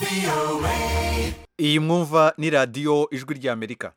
iyi mwumva ni radiyo ijwi ry'amerika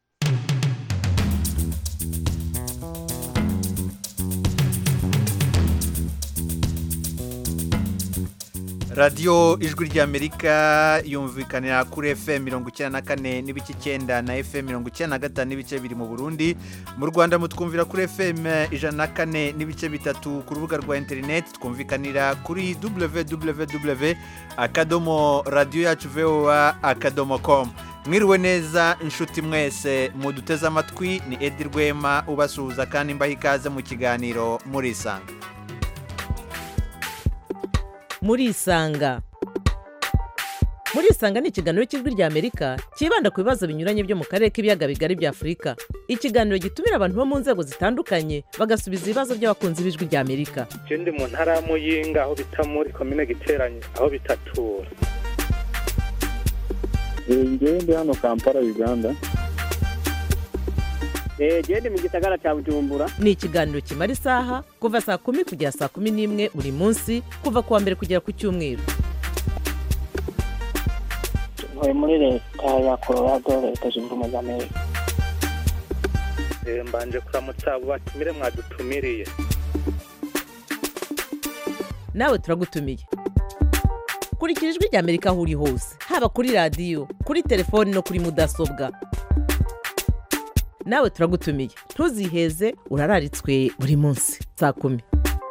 radiyo ijwi ry'amerika yumvikanira kuri fm mirongo icyenda na kane n'ibice icyenda na fm mirongo icyenda na gatanu n'ibice biri mu burundi mu rwanda mutwumvira kuri fm ijana na kane n'ibice bitatu ku rubuga rwa interineti twumvikanira kuri www akadomo radiyo yacu voa akadomo komu mwiriwe neza inshuti mwese muduteze amatwi ni edi rwema ubasuhuza kandi mbaha ikaze mu kiganiro murisanga murisanga murisanga ni ikiganiro cy'ijwi ry'amerika cyibanda ku bibazo binyuranye byo mu karere k'ibiyaga bigari bya afurika ikiganiro gitumira abantu bo mu nzego zitandukanye bagasubiza ibibazo by'abakunzi b'ijwi ry'amerika je ndi mu ntara ya muyinga aho bita muri komine giteranye aho bitatura ngewe ndi hano kampala uganda genda mu gisagara cya bujumbura ni ikiganiro kimara isaha kuva saa kumi kugera saa kumi n'imwe buri munsi kuva ku wa mbere kugera ku cyumweru ntuye muri leta ya colorado leta zunze ubumwe za amerika Eh, mbanje kuramutsa abo batumire mwadutumiriye nawe turagutumiye kurikira ijwi ry'amerika aho uri hose haba kuri radiyo kuri telefoni no kuri mudasobwa nawe turagutumiye ntuziheze urararitswe buri munsi saa kumi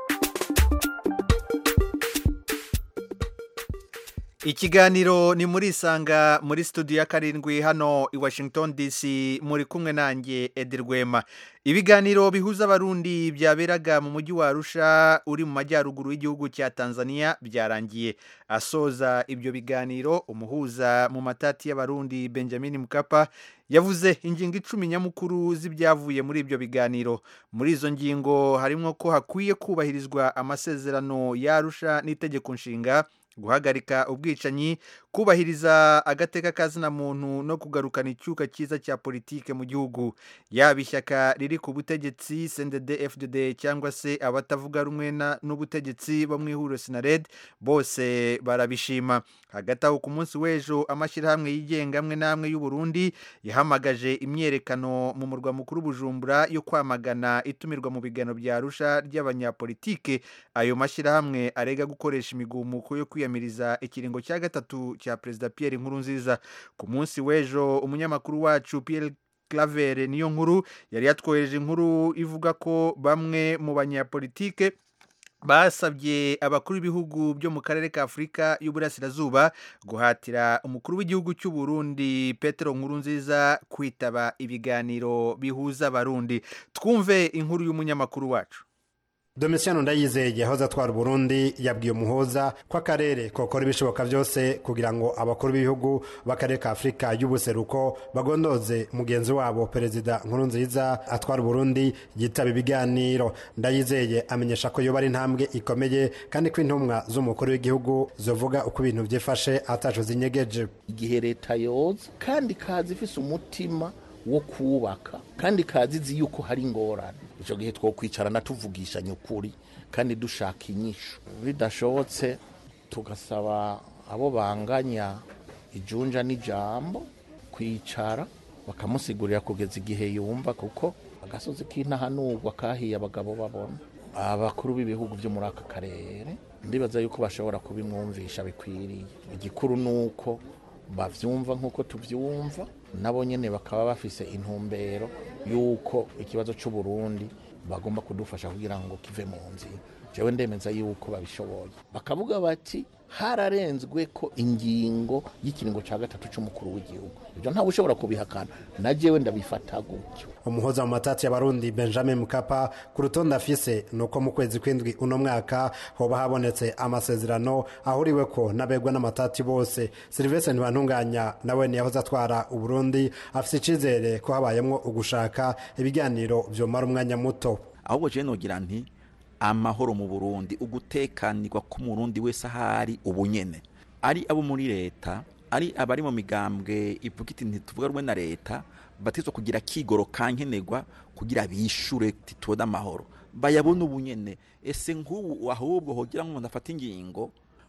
ikiganiro ni muri isanga muri studio ya karindwi hano i washington dc muri kumwe nanjye edi rwema ibiganiro bihuza abarundi byaberaga mu mujyi wa arusha uri mu majyaruguru y'igihugu cya tanzania byarangiye asoza ibyo biganiro umuhuza mu matati y'abarundi benjamin mukapa yavuze ingingo icumi nyamukuru z'ibyavuye muri ibyo biganiro muri izo ngingo harimo ko hakwiye kubahirizwa amasezerano y'arusha n'itegeko nshinga guhagarika ubwicanyi kubahiriza agateka kazina muntu no kugarukana icyuka cyiza cya politike mu gihugu yaba ishyaka riri ku butegetsi sendede fdd cyangwa se abatavuga rumwe na- n'ubutegetsi bo mu ihuriro sinared bose barabishima hagati aho ku munsi w'ejo amashyirahamwe yigenga amwe n'amwe y'u Burundi yahamagaje imyiyerekano mu murwa mukuru bujumbura yo kwamagana itumirwa mu biganiro bya arusha ry'abanyapolitike ayo mashyirahamwe arega gukoresha imigumuko yo kwiyamiriza ikiringo cya gatatu cya perezida Pierre Nkurunziza ku munsi w'ejo umunyamakuru wacu Pierre Claver niyo nkuru yari yatwohereje inkuru ivuga ko bamwe mu banyapolitike basabye abakuru b'ibihugu byo mu karere ka afurika y'uburasirazuba guhatira umukuru w'igihugu cy'u Burundi petero nkurunziza kwitaba ibiganiro bihuza abarundi twumve inkuru y'umunyamakuru wacu Domitiano Ndayizeye yahoze atwara Burundi yabwiye umuhoza ko akarere kokora ibishoboka byose kugira ngo abakuru b'ibihugu b'akarere ka Afurika y'ubuseruko bagondoze mugenzi wabo perezida Nkurunziza atwara Burundi yitaba ibiganiro Ndayizeye amenyesha ko yoba ari intambwe ikomeye kandi ko intumwa z'umukuru w'igihugu zovuga uko ibintu byifashe ataco zinyegeje igihe leta yoza kandi kazi ifise umutima wo kubaka kandi kazi izi yuko hari ingorane icyo gihe twokwicarana tuvugishanya ukuri kandi dushaka inyishu bidashobotse tugasaba abo banganya ijunja n'ijambo kwicara bakamusigurira kugeza igihe yumva kuko agasozi k'intahanurwa kahiye abagabo babona abakuru b'ibihugu byo muri aka karere ndibaza yuko bashobora kubimwumvisha bikwiriye igikuru ni uko bavyumva nk'uko tuvyumva nabo nyene bakaba bafise intumbero y'uko ikibazo c'uburundi bagomba kudufasha kugira ngo kive mu nzira jewe ndemeza yuko babishoboye bakavuga bati hararenzwe ko ingingo y'ikiringo ca gatatu c'umukuru w'igihugu ivyo ntawe ushobora kubihakana na jewe ndabifata gutyo umuhoza mu matati y'abarundi benjamin mukapa ku rutonde afise ni uko mu kwezi kw'indwi uno mwaka hoba habonetse amasezerano ahuriwe ko n'abegwa n'amatati bose silivestre ntibantunganya nawe niyahoze atwara uburundi afise icizere ko habayemwo ugushaka ibiganiro vyomara umwanya muto ahubwo je nogira nti amahoro mu burundi ugutekanirwa k'umurundi wese ahari ubunyene ari abo muri leta ari abari mu migambwe ivuga iti ntituvuga rumwe na leta batizwa kugira kigoro kankenerwa kugira bishure titode amahoro bayabona ubunyene ese nk'ubu ahubwo hogira ngo umuntu afate ingingo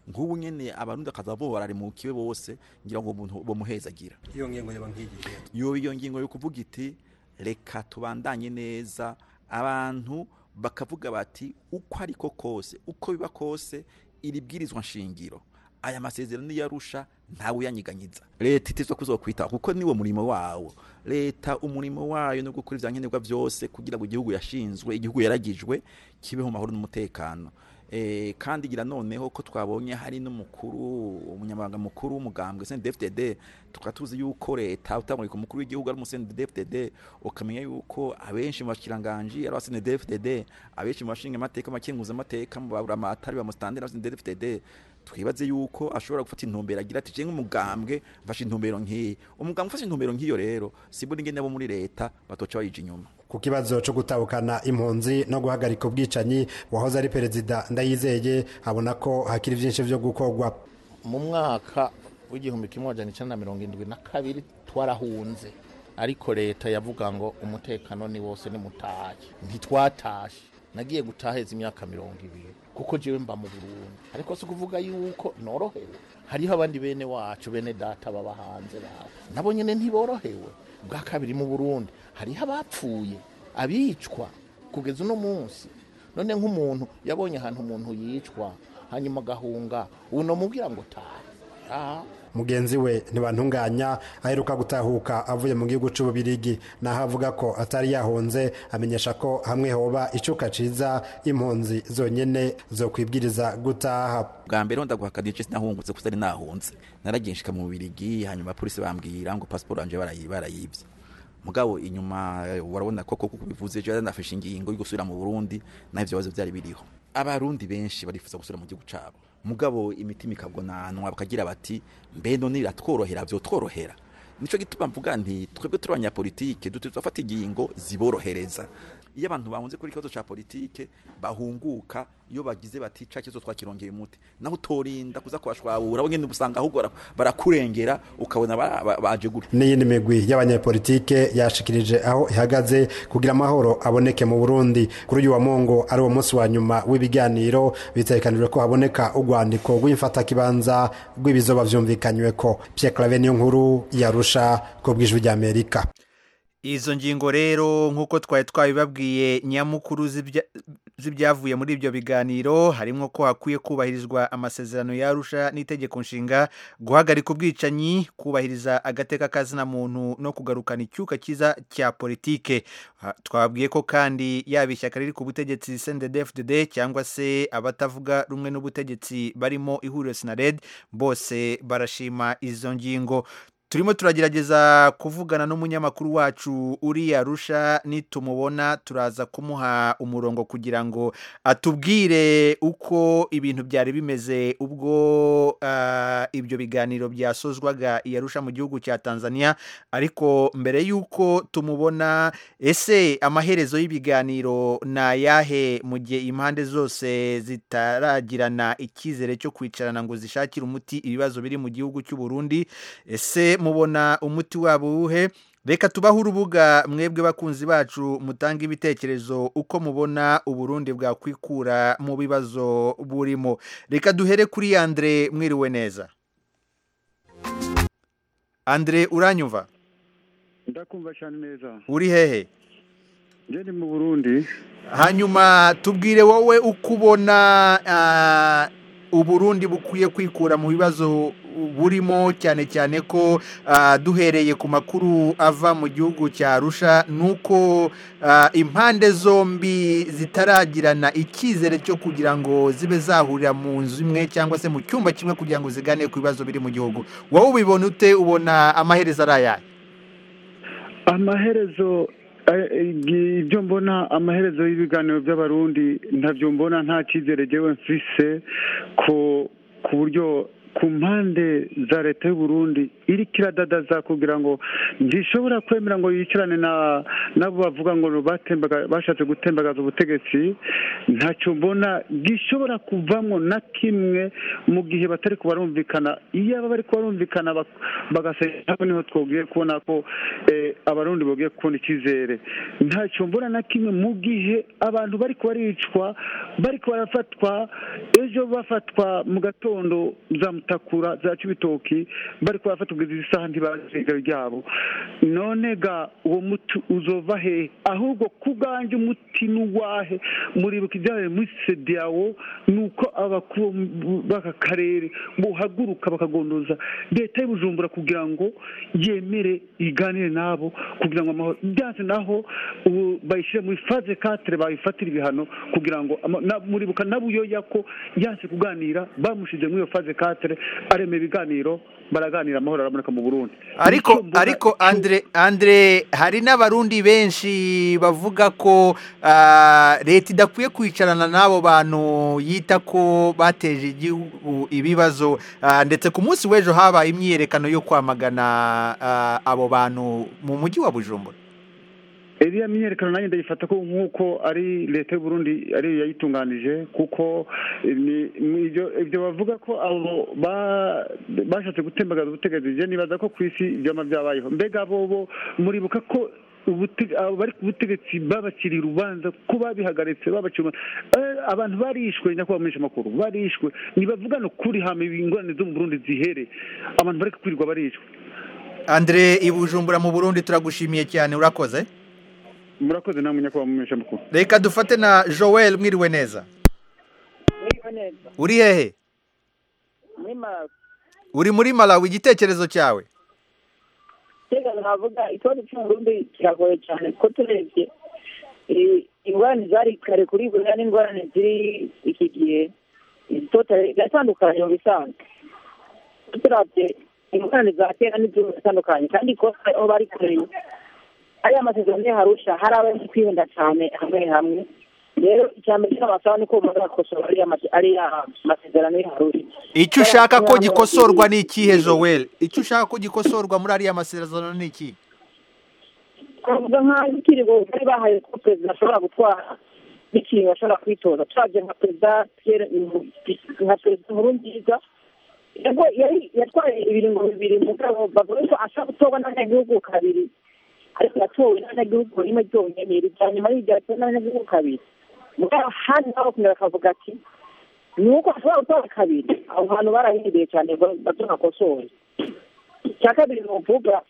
nk'ubu nyene abarundi akaza bo bararimukiwe bose ngira ngo umuntu bomuhezagira iyo ngingo yaba nk'igihe yo iyo ngingo yo kuvuga iti reka tubandanye neza abantu bakavuga bati uko ariko kose uko biba kose iri bwirizwa nshingiro aya masezerano yarusha ntawe uyanyiganyiza leta itizwa kuzokwitaho kuko niwo murimo wawo leta umurimo wayo no gukora ivyankenerwa vyose kugira ngo igihugu yashinzwe igihugu yaragijwe kibeho mu mahoro n'umutekano Eh, kandi gira noneho ko twabonye hari n'umukuru umunyamabanga mukuru w'umugambwe CNDD-FDD tukaba tuzi yuko leta utamurika umukuru w'igihugu ari mu CNDD-FDD ukamenya yuko abenshi mu bashikiranganji ari aba CNDD-FDD abenshi mu bashinga amateka makenguza amateka mu baburamatari ba mustandera ba CNDD-FDD twibaze yuko ashobora gufata intumbero agira ati jenga umugambwe mfashe intumbero nk'iyi umugambwe ufashe intumbero nk'iyo rero sibura ingene abo muri leta batoca bayija inyuma ku kibazo cyo gutahukana impunzi no guhagarika ubwicanyi wahoze ari perezida ndayizeye abona ko hakiri byinshi byo gukorwa mu mwaka w'igihumbi kimwe majana icenda na mirongo indwi na kabiri twarahunze ariko leta yavuga ngo umutekano ni wose nimutahe ntitwatashe nagiye gutaheza imyaka mirongo ibiri kuko jewe mba mu burundi ariko si ukuvuga yuko norohewe hariho abandi bene wacu bene data baba hanze bawe nabo nyene ntiborohewe bwa kabiri mu burundi hariho abapfuye abicwa kugeza uno munsi none nk'umuntu yabonye ahantu umuntu yicwa hanyuma agahunga uno mubwira ngo taha Ah, mugenzi we ntibantunganya aheruka gutahuka avuye mu gihugu c'ububirigi naho avuga ko atari yahunze amenyesha ko hamwe hoba icuka ciza impunzi zonyene zokwibwiriza gutaha bwa mbere wenda guhakana igice sinahungutse kuko ari nahunze naragiye nshika mu Bubiligi hanyuma polisi bambwira ngo passport yanje barayi- barayivye mugabo inyuma eh, warabona ko koko bivuze je nafashe ingingo yo gusubira mu Burundi navyo bibazo byari biriho abarundi benshi barifuza gusubira mu gihugu cabo mugabo imitima ikagonanwa bakagira bati mbe none biratworohera vyotworohera nico gituma mvuga nti twebwe turi abanyapolitike dutegerezwa gufata ingingo ziborohereza iyo abantu bahunze kuri ikibazo ca politike bahunguka iyo bagize bati ca kibazo twakirongeye umuti naho utorinda kuza kubashwabura bo nyene usanga ahubwo bara- barakurengera ukabona ba- ba- baje gutya n'iyindi migwi y'abanyepolitike yashikirije aho ihagaze kugira amahoro aboneke mu burundi kuri uyu wa mungu ari uwo munsi wa nyuma w'ibiganiro bitegekanijwe ko haboneka urwandiko rw'imfatakibanza rw'ibizoba vyumvikanyweko pierre clave niyo nkuru yarusha ku bw'ijwi ry'amerika izo ngingo rero nk'uko twari twabibabwiye nyamukuru z'ibya- z'ibyavuye muri ibyo biganiro harimo ko hakwiye kubahirizwa amasezerano yarusha n'itegeko nshinga guhagarika ubwicanyi kubahiriza agateka kazina muntu no kugarukana icyuka cyiza cya politike Ha, twababwiye ko kandi yaba ishyaka riri ku butegetsi CNDD-FDD cyangwa se abatavuga rumwe n'ubutegetsi barimo ihuriro sinared bose barashima izo ngingo turimo turagerageza kuvugana n'umunyamakuru wacu uri arusha nitumubona turaza kumuha umurongo kugira ngo atubwire uko ibintu byari bimeze ubwo ah, ibyo biganiro byasozwaga i arusha mu gihugu cya tanzania ariko mbere y'uko tumubona ese amaherezo y'ibiganiro ni ayahe mu gihe impande zose zitaragirana icyizere cyo kwicarana ngo zishakire umuti ibibazo biri mu gihugu cy'u Burundi ese mubona umuti wabo uwuhe reka tubahe urubuga mwebwe bakunzi bacu mutanga ibitekerezo uko mubona uburundi bwakwikura mu bibazo burimo reka duhere kuri andre mwiriwe neza andre uranyumva ndakumva cyane neza uri hehe njye ni mu burundi hanyuma tubwire wowe uko ubona ah, uburundi bukwiye kwikura mu bibazo burimo cyane cyane ko ah, duhereye ku makuru ava mu gihugu cya arusha ni uko ah, impande zombi zitaragirana icyizere cyo kugira ngo zibe zahurira mu nzu imwe cyangwa se mu cyumba kimwe kugira ngo ziganire ku bibazo biri mu gihugu wowe ubibona ute ubona amaherezo ari ayahe amaherezo eh, eh, ibyo mbona amaherezo y'ibiganiro by'abarundi ntabyo mbona nta cyizere jyewe mfise ko ku buryo ku mpande za leta y'u Burundi iri kiradadaza kugira ngo gishobora kwemera ngo yicarane na nabo bavuga ngo batembaga bashatse gutembagaza ubutegetsi ntacyo mbona gishobora kuvamo na kimwe mu gihe batari kubarumvikana iyo baba bari kubarumvikana bak- bagasenya hamwe niho twogiye kubona ko eh, abarundi bogiye kubona icyizere ntacyo mbona na kimwe mu gihe abantu bari kubaricwa bari barafatwa ejo bafatwa mu gatondo za mutakura za cibitoki bari barafatwa kugeza izi saha ntibazi irengero ryabo none ga uwo muti uzova hehe ahubwo ku bwanjye umuti n'uwahe muribuka ibyabaye muri sediyawo ni uko abakuru b'aka karere buhaguruka bakagondoza leta y'ubujumbura kugira ngo yemere iganire nabo kugira ngo amahoro byanze naho ubu bayishyire muri faze katere bayifatira ibihano kugira ngo ama- na- muribuka na buyoya ko yanse kuganira bamushize muri iyo faze katere aremera ibiganiro baraganira amahoro araboneka mu burundi ariko Nicyo mbona ariko cyo- andre andre hari n'abarundi benshi bavuga ko ah, leta idakwiye kwicarana n'abo bantu yita ko bateje igihugu ibibazo ah, ndetse ku munsi w'ejo habaye imyiyerekano yo kwamagana ah, abo bantu mu mujyi wa bujumbura iriya myiyerekano nanjye ndayifata ko nk'uko ari leta y'u Burundi ariyo yayitunganije kuko ni- mu ibyo ibyo bavuga ko abo ba- bashatse gutembagaza ubutegetsi je nibaza ko ku isi ibyama byabayeho mbega bobo muribuka ko ubute- abo bari ku butegetsi babaciriye urubanza ko babihagaritse babacira urubanza. Eh, abantu barishwe nyakubahwa mumenyesha amakuru barishwe nibavugane ukuri hama ingorane zo mu Burundi zihere abantu bari kwirirwa barishwe andre i bujumbura mu burundi turagushimiye cyane urakoze murakoze namwe nyakubahwa mumenyesha amakuru reka dufate na joel mwiriwe neza Mwiriwe neza uri hehe muri Malawi uri muri malawi igitekerezo cyawe tega navuga ikibazo cy'uburundi kiragoye cyane kuko turebye eh, ingorane zari kare kuri buriya n'ingorane ziri iki gihe totale ziratandukanye mu bisanzwe turavye ingorane za kera n'igihugu zitandukanye kandi ko aho bari kure ariya masezerano y'aharusha hari abari kwihenda cyane hamwe hamwe rero icya mbere cy'abasaba ni ko umuntu yakosora ariya mase- ariya masezerano y'aharusha icyo ushaka ko gikosorwa ni ikihe joel icyo ushaka ko gikosorwa muri ariya masezerano ni iki twavuga nk'aho ikirigo bari bahaye ko perezida ashobora gutwara n'ikintu ashobora kwitoza twaje nka perezida Pierre nka perezida nkuru nziza yego yari yatwaye ibiringo bibiri mugabo bavuga ko ashobora gutorwa n'abanyagihugu kabiri ariko yatowe n'abanyagihugu rimwe ryonyine irya nyuma y'iryo yatowe n'abanyagihugu kabiri mugabo handi naho bakongera bakavuga ati ni uko ashobora gutora kabiri aho hantu barahinduye cyane bato nakosore icya kabiri ni ukuvuga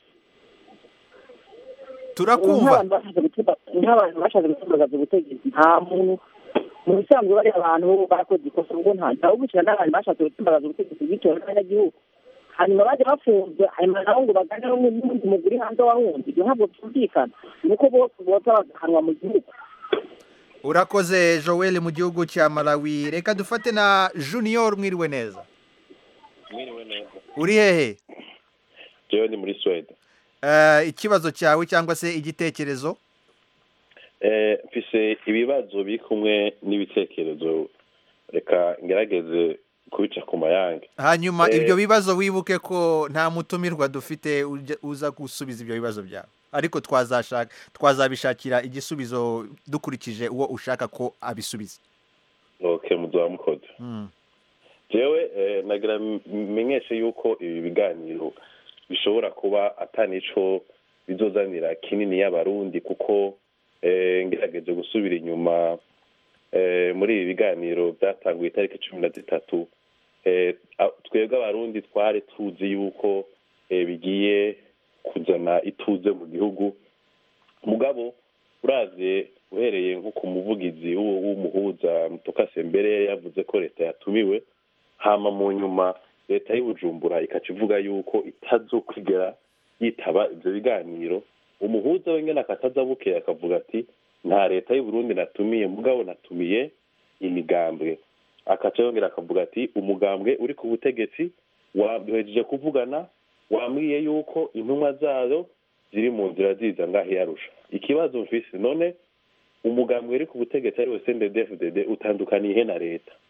turakumva nk'abantu bashatse gutuma- nk'abantu bashatse gutembagaza ubutegetsi nta muntu mu bisanzwe bari abantu bakoze ikosa ubwo nta ndawubukira n'abantu bashatse gutembagaza ubutegetsi bwitowe n'abanyagihugu hanyuma bajya bafunzwe hanyuma nabo ngo baganire n'undi muguri hanze wahunze ibyo ntabwo byumvikana ni uko bose boza bagahanwa mu gihugu urakoze joel mu gihugu cya malawi reka dufate na junior mwiriwe neza mwiriwe neza uri hehe jewe ni muri swede Eh, ikibazo cyawe cyangwa se igitekerezo Eh, mfise ibibazo biri kumwe n'ibitekerezo reka ngerageze kubica ku mayange hanyuma Eh. ibyo bibazo wibuke ko nta mutumirwa dufite ujya- uza gusubiza ibyo bibazo byawe ariko twazashaka twazabishakira igisubizo dukurikije uwo ushaka ko abisubiza ok muzaba mukoze Mm. jewe eh, nagira m- menyeshe yuko ibi biganiro bishobora kuba atanico bizozanira kinini y'abarundi kuko eh, ngerageje gusubira inyuma eh, muri ibi biganiro byatanguye itariki cumi na zitatu eh, a- twebwe abarundi twari tuzi yuko eh, bigiye kuzana ituze mu gihugu mugabo uravye uhereye nko ku muvugizi w'u- w'umuhuza mutokase mbere yavuze ko leta yatumiwe hama mu nyuma leta y'ubujumbura ikaca ivuga yuko itazokwigera yitaba ivyo biganiro umuhuza we ngene akataza bukeye akavuga ati nta leta y'uburundi natumiye mugabo natumiye imigambwe akaca yongera akavuga ati umugambwe uri ku butegetsi waduhejeje kuvugana wambwiye yuko intumwa zayo ziri mu nzira ziza ngaho yarusha ikibazo mfise none umugambwe uri ku butegetsi ari we CNDD-FDD utandukaniye he na leta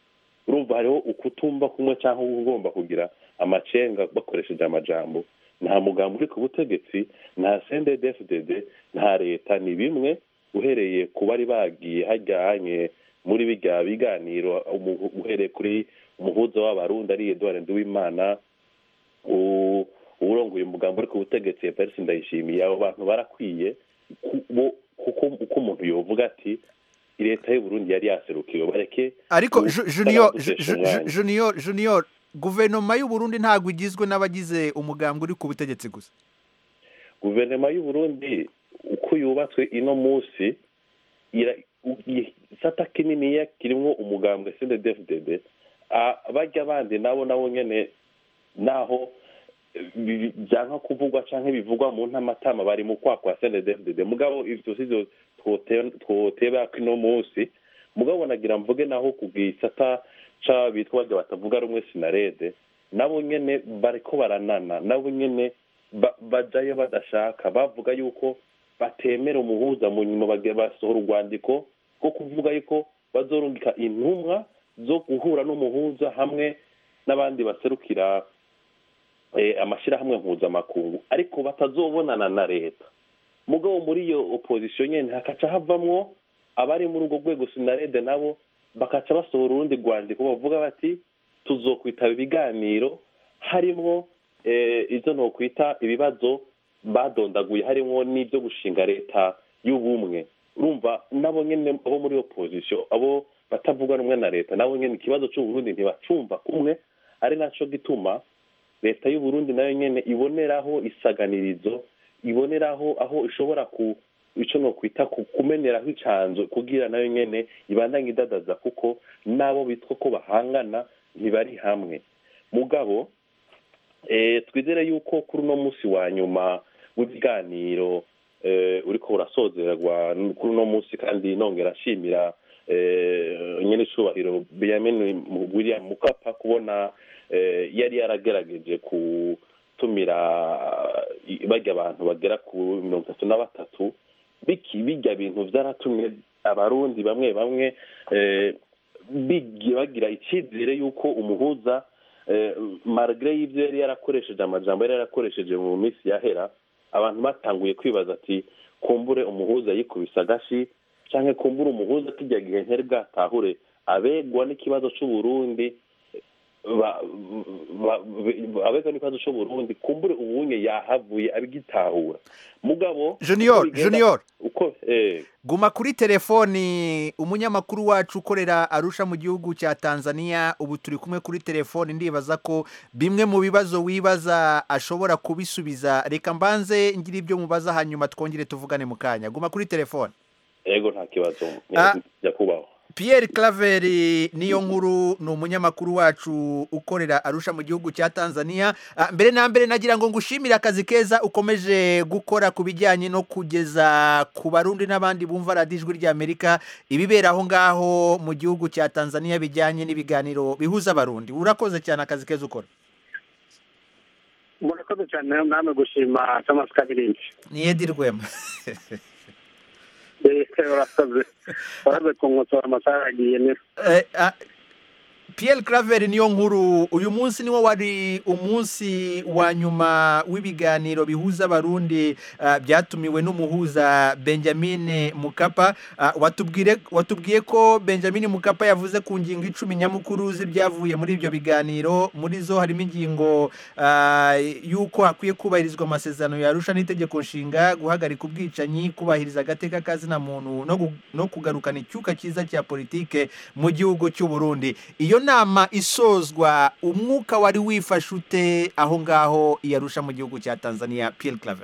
urumva hariho ukutumva kumwe cyangwa ugomba kugira amacenga bakoresheje amajambo nta mugambi uri ku butegetsi nta sendedefudede nta leta ni bimwe uhereye ku bari bagiye hajyanye muri bijya biganiro umu- uhereye kuri umuhuza w'abarundi ari eduard nduwimana u- uwurongoye umugambi uri ku butegetsi evariste ndayishimiye abo bantu barakwiye ku- bo- kuko uko umuntu yovuga ati leta y'uburundi yari yaserukiwe bareke ariko ubu- Ju- junior gutesha Ju- Ju- umwanya. junior junior guverinoma y'u Burundi ntabwo igizwe n'abagize umugambi uri ku butegetsi gusa guverinoma y'uburundi uko yubatswe ino munsi ira- u- i- isata kininiya kirimwo umugambwe sndfdd bajya abandi nabo nabo nyene naho eh, bi- byanka kuvugwa canke bivugwa mu ntamatama bari mu kwa kwa sndfdd mugabo ivyo sivyo twote- twoteba ino munsi mugabo nagira mvuge naho ku gisata ca bitwa bajya batavuga rumwe sinarede nabo nyene bariko baranana nabo nyene ba- bajayo badashaka bavuga yuko batemera umuhuza mu nyuma bagiye basohora urwandiko rwo kuvuga yuko bazorungika intumwa zo guhura n'umuhuza hamwe n'abandi baserukira eh, amashyirahamwe mpuzamakungu ariko batazobonana na leta mugabo muri iyo opozisiyo nyene hakaca havamwo abari muri urwo rwego sinarede nabo bakaca basohora urundi rwandiko bavuga bati tuzokwitaba ibiganiro harimwo eh, izo nokwita ibibazo badondaguye harimwo n'ibyo gushinga leta y'ubumwe urumva nabo nyene abo muri opozisiyo abo batavuga rumwe na leta nabo nyene ikibazo c'uburundi ntibacumva kumwe ari naco gituma leta y'uburundi nayo nyene iboneraho isaganirizo iboneraho aho ishobora ku ico nokwita ku- kumeneraho icanzo kugira nayo nyene ibandanye idadaza kuko n'abo bitwa ko bahangana ntibari hamwe mugabo eh, twizere yuko kuri uno munsi wa nyuma w'ibiganiro eh, uriko urasozerwa kuri uno munsi kandi nongera nshimira eh, nyene icubahiro benyamin william mukapa kubona eh, yari yaragerageje gutumira eh, barya abantu bagera ku mirongo itatu na batatu biki bijya bintu vyaratumye abarundi bamwe bamwe eh, bigi- bagira icyizere y'uko umuhuza eh, margre y'ibyo yari yarakoresheje amajambo yari yarakoresheje mu minsi yahera abantu batanguye kwibaza ati kumbure umuhuza yikubise agashi canke kumbure umuhuza kijya gihe ntari bwatahure abegwa n'ikibazo c'uburundi ba- ba- ba- abegwa n'ikibazo c'uburundi kumbure ubunye yahavuye abigitahura mugabo Junior, uko bigenda- Junior. uko eh, guma kuri telefoni umunyamakuru wacu ukorera arusha mu gihugu cya tanzania ubu turi kumwe kuri telefoni ndibaza ko bimwe mu bibazo wibaza ashobora kubisubiza reka mbanze ngira ibyo mubaza hanyuma twongere tuvugane mu kanya guma kuri telefoni ego nta kibazo Ah. nyakubahwa Pierre Claver niyo nkuru ni umunyamakuru wacu ukorera arusha mu gihugu cya Tanzania Ah, mbere na mbere nagira ngo ngushimire akazi keza ukomeje gukora ku bijyanye no kugeza ku barundi n'abandi bumva radiyo ijwi ry'Amerika ibibera aho ngaho mu gihugu cya Tanzania bijyanye n'ibiganiro bihuza abarundi urakoze cyane akazi keza ukora murakoze cyane namwe gushima thomas kabirindi ni Edi Rwema urakoze urakoze kunkotora amasaha yagiye neza Eh, ah, Pierre Claver niyo nkuru uyu munsi niwo wari umunsi wa nyuma w'ibiganiro bihuza abarundi ah, byatumiwe n'umuhuza Benjamin Mukapa Ah, watubwire watubwiye ko Benjamin Mukapa yavuze ku ngingo icumi nyamukuru z'ibyavuye muri ibyo biganiro muri zo harimo ingingo ah, y'uko hakwiye kubahirizwa amasezerano yarusha n'itegeko nshinga guhagarika ubwicanyi kubahiriza agateka kazina muntu no gu- no kugarukana icyuka cyiza cya politike mu gihugu cy'u Burundi iyo nama isozwa umwuka wari wifashe ute aho ngaho iyarusha mu gihugu cya Tanzania Pierre Claver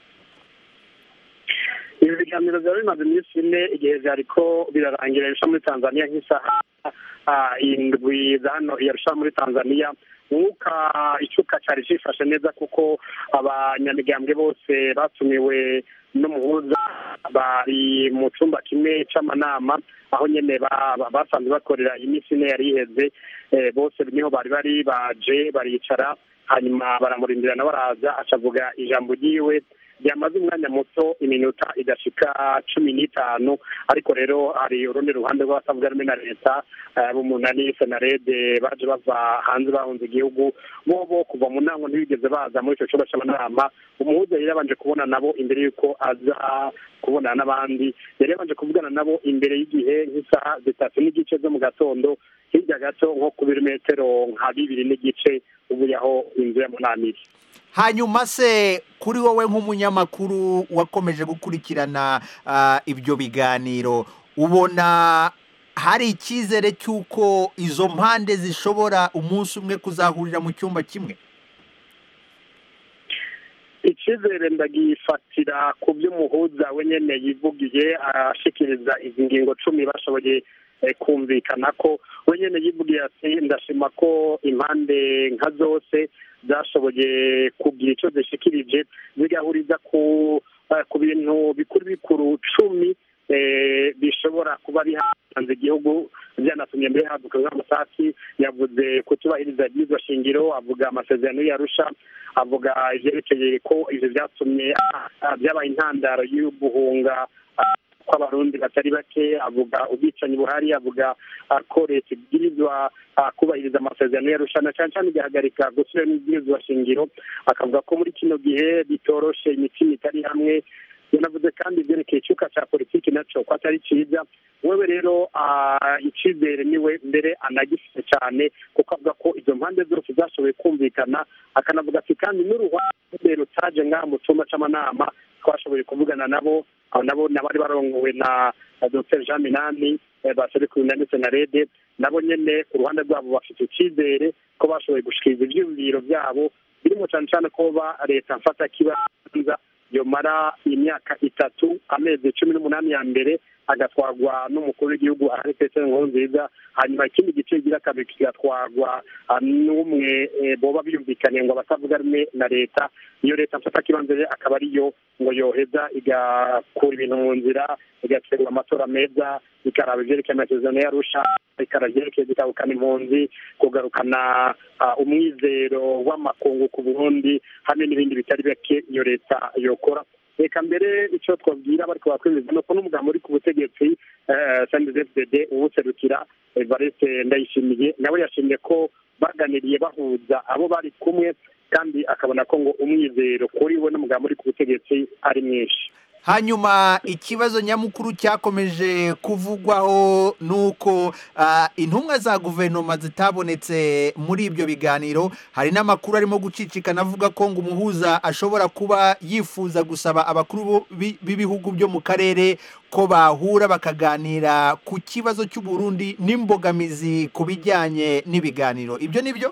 ibi biganiro byari bimaze iminsi ine igihe byariko birarangira irusha muri tanzania nk'isaha ah, indwi za hano irusha muri tanzania umwuka icuka cyari cyifashe neza kuko abanyamigambwe bose batumiwe n'umuhuza bari mu cyumba kimwe c'amanama aho nyene ba- ba- basanzwe bakorera iminsi ine yari iheze eh, bose niho bari bari baje baricara hanyuma baramurindirana baraza acavuga ijambo ryiwe byamaze umwanya muto iminota idashika cumi n'itanu ariko rero hari urundi ruhande rw'abatavuga rumwe na leta b'umunani senarede baje bava hanze bahunze igihugu bo bo kuva mu ntango ntibigeze baza muri icyo cyumba cy'amanama umuhuza yari yabanje kubona nabo imbere y'uko aza kubonana n'abandi yari yabanje kuvugana nabo imbere y'igihe nk'isaha zitatu n'igice zo mu gatondo hirya gato nko ku birometero nka bibiri n'igice uvuye aho inzu ya munani iri hanyuma se kuri wowe nk'umunyamakuru wakomeje gukurikirana ibyo biganiro ubona hari icyizere cy'uko izo mpande zishobora umunsi umwe kuzahurira mu cyumba kimwe icyizere ndagifatira ku byo umuhuza we nyine yivugiye ashikiriza izi ngingo cumi bashoboye kumvikana ko we nyine yivugiye ati ndashima ko impande nka zose zashoboye kugira icyo zishikirije zigahuriza ku ku bintu bikuru bikuru cumi bishobora kuba bihanze igihugu byanatumye mbere haduka nk'amasasi yavuze kutubahiriza ibyizwa shingiro avuga amasezerano yarusha avuga ibyerekeye ko ibyo byatumye byabaye intandaro y'uguhunga kw'abarundi batari bake avuga ubwicanyi buhari avuga ko leta ibwirizwa kubahiriza amasezerano yarushana cyane cyane igahagarika gusubira n'ibwirizwa shingiro akavuga ko muri kino gihe bitoroshe imitima itari hamwe yanavuze kandi ibyerekeye icyuka cya politiki nacyo ko atari cyiza wewe rero icyizere niwe mbere anagifite cyane kuko avuga ko izo mpande zose zashoboye kumvikana akanavuga ati kandi n'uruhande rutaje ngaha mu cyumba cy'amanama twashoboye kuvugana nabo nabo nabari barongowe na dr jean minani baserukiwe na ndetse na rede nabo nyine ku ruhande rwabo bafite icyizere ko bashoboye gushikiriza ibyiyumviro byabo birimo cyane cyane ko leta mfata kibanza yomara imyaka itatu amezi cumi n'umunani ya mbere agatwarwa n'umukuru w'igihugu ahari petero nkurunziza hanyuma ikindi gice kigira kabiri kigatwarwa n'umwe boba biyumvikaniye ngo abatavuga rumwe na leta iyo leta mfata kibanza akaba ariyo ngo yoheza igakura ibintu mu nzira igategura amatora meza ikaraba ibyerekeye amasezerano yarusha ikaraba ibyerekeye gutahukana impunzi kugarukana umwizero w'amakungu ku burundi hamwe n'ibindi bitari bike iyo leta yokora reka mbere icyo twabwira bari kubakwemeza ni uko n'umugabo uri ku butegetsi sndfdd uwuserukira evariste ndayishimiye nawe yashimye ko baganiriye bahuza abo bari kumwe kandi akabona ko ngo umwizero kuri we n'umugabo uri ku butegetsi ari mwinshi hanyuma ikibazo nyamukuru cyakomeje kuvugwaho ni uko intumwa za guverinoma zitabonetse muri ibyo biganiro hari n'amakuru arimo gucicikana avuga ko ngo umuhuza ashobora kuba yifuza gusaba abakuru b'ibihugu byo mu karere ko bahura bakaganira ku kibazo cy'uburundi n'imbogamizi ku bijyanye n'ibiganiro ibyo ni byo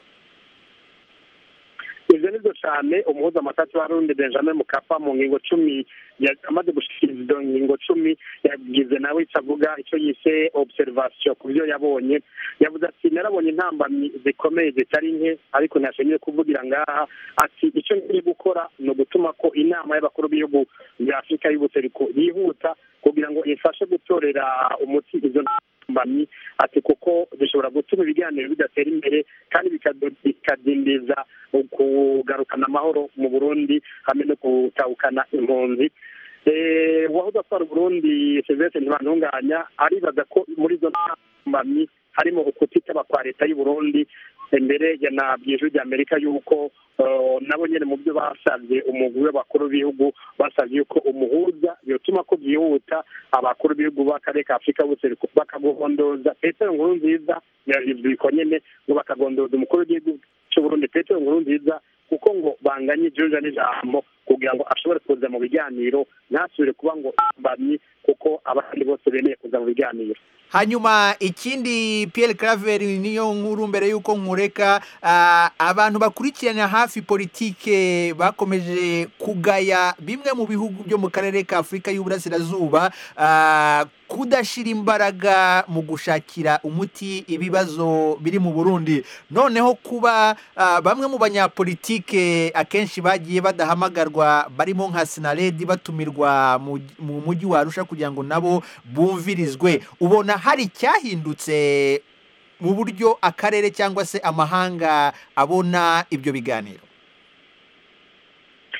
ibyo ni byo cyane umuhuza amatatu warundi benjamin mukapa mu ngingo cumi amaze gushyikiriza izo ngingo cumi yagize nawe icyo avuga icyo yise observation ku byo yabonye yavuze ati narabonye intambamyi zikomeye zitari nke ariko ntashimiye kuvugira ngaha ati icyo ngiye gukora ni ugutuma ko inama y'abakuru b'ibihugu bya afurika y'ubuseruko yihuta kugira ngo ifashe gutorera umuti izo ntambamyi ati kuko zishobora gutuma ibiganiro bidatera imbere kandi bikadindiza kugarukana amahoro mu burundi hamwe no gutahukana impunzi wahoze atwara uburundi serivisi ntibantunganya aribaza ko muri izo ntambamyi harimo ukutitaba kwa leta y'uburundi imbere yanabwiye ijwi rya amerika yuko nabo nyine mu byo basabye umugwi w'abakuru b'ibihugu basabye yuko umuhuza yotuma ko byihuta abakuru b'ibihugu b'akarere ka afurika bose bakagondoza petero nkuru nziza biko nyine ngo bakagondoza umukuru w'igihugu cy'uburundi petero nkuru nziza kuko ngo banganye igihuza n'ijambo kugira ngo ashobore kuza mu biganiro ntasubire kuba ngo mbamyi kuko abandi bose bemeye kuza mu biganiro hanyuma ikindi Pierre Claver niyo nkuru mbere y'uko nkureka abantu bakurikirana hafi politike bakomeje kugaya bimwe mu bihugu byo mu karere ka afurika y'uburasirazuba kudashyira imbaraga mu gushakira umuti ibibazo biri mu burundi noneho kuba bamwe mu banyapolitike akenshi bagiye badahamagarwa barimo nka sinaredi batumirwa mu mujyi wa arusha kugira ngo nabo bumvirizwe ubona hari icyahindutse mu buryo akarere cyangwa se amahanga abona ibyo biganiro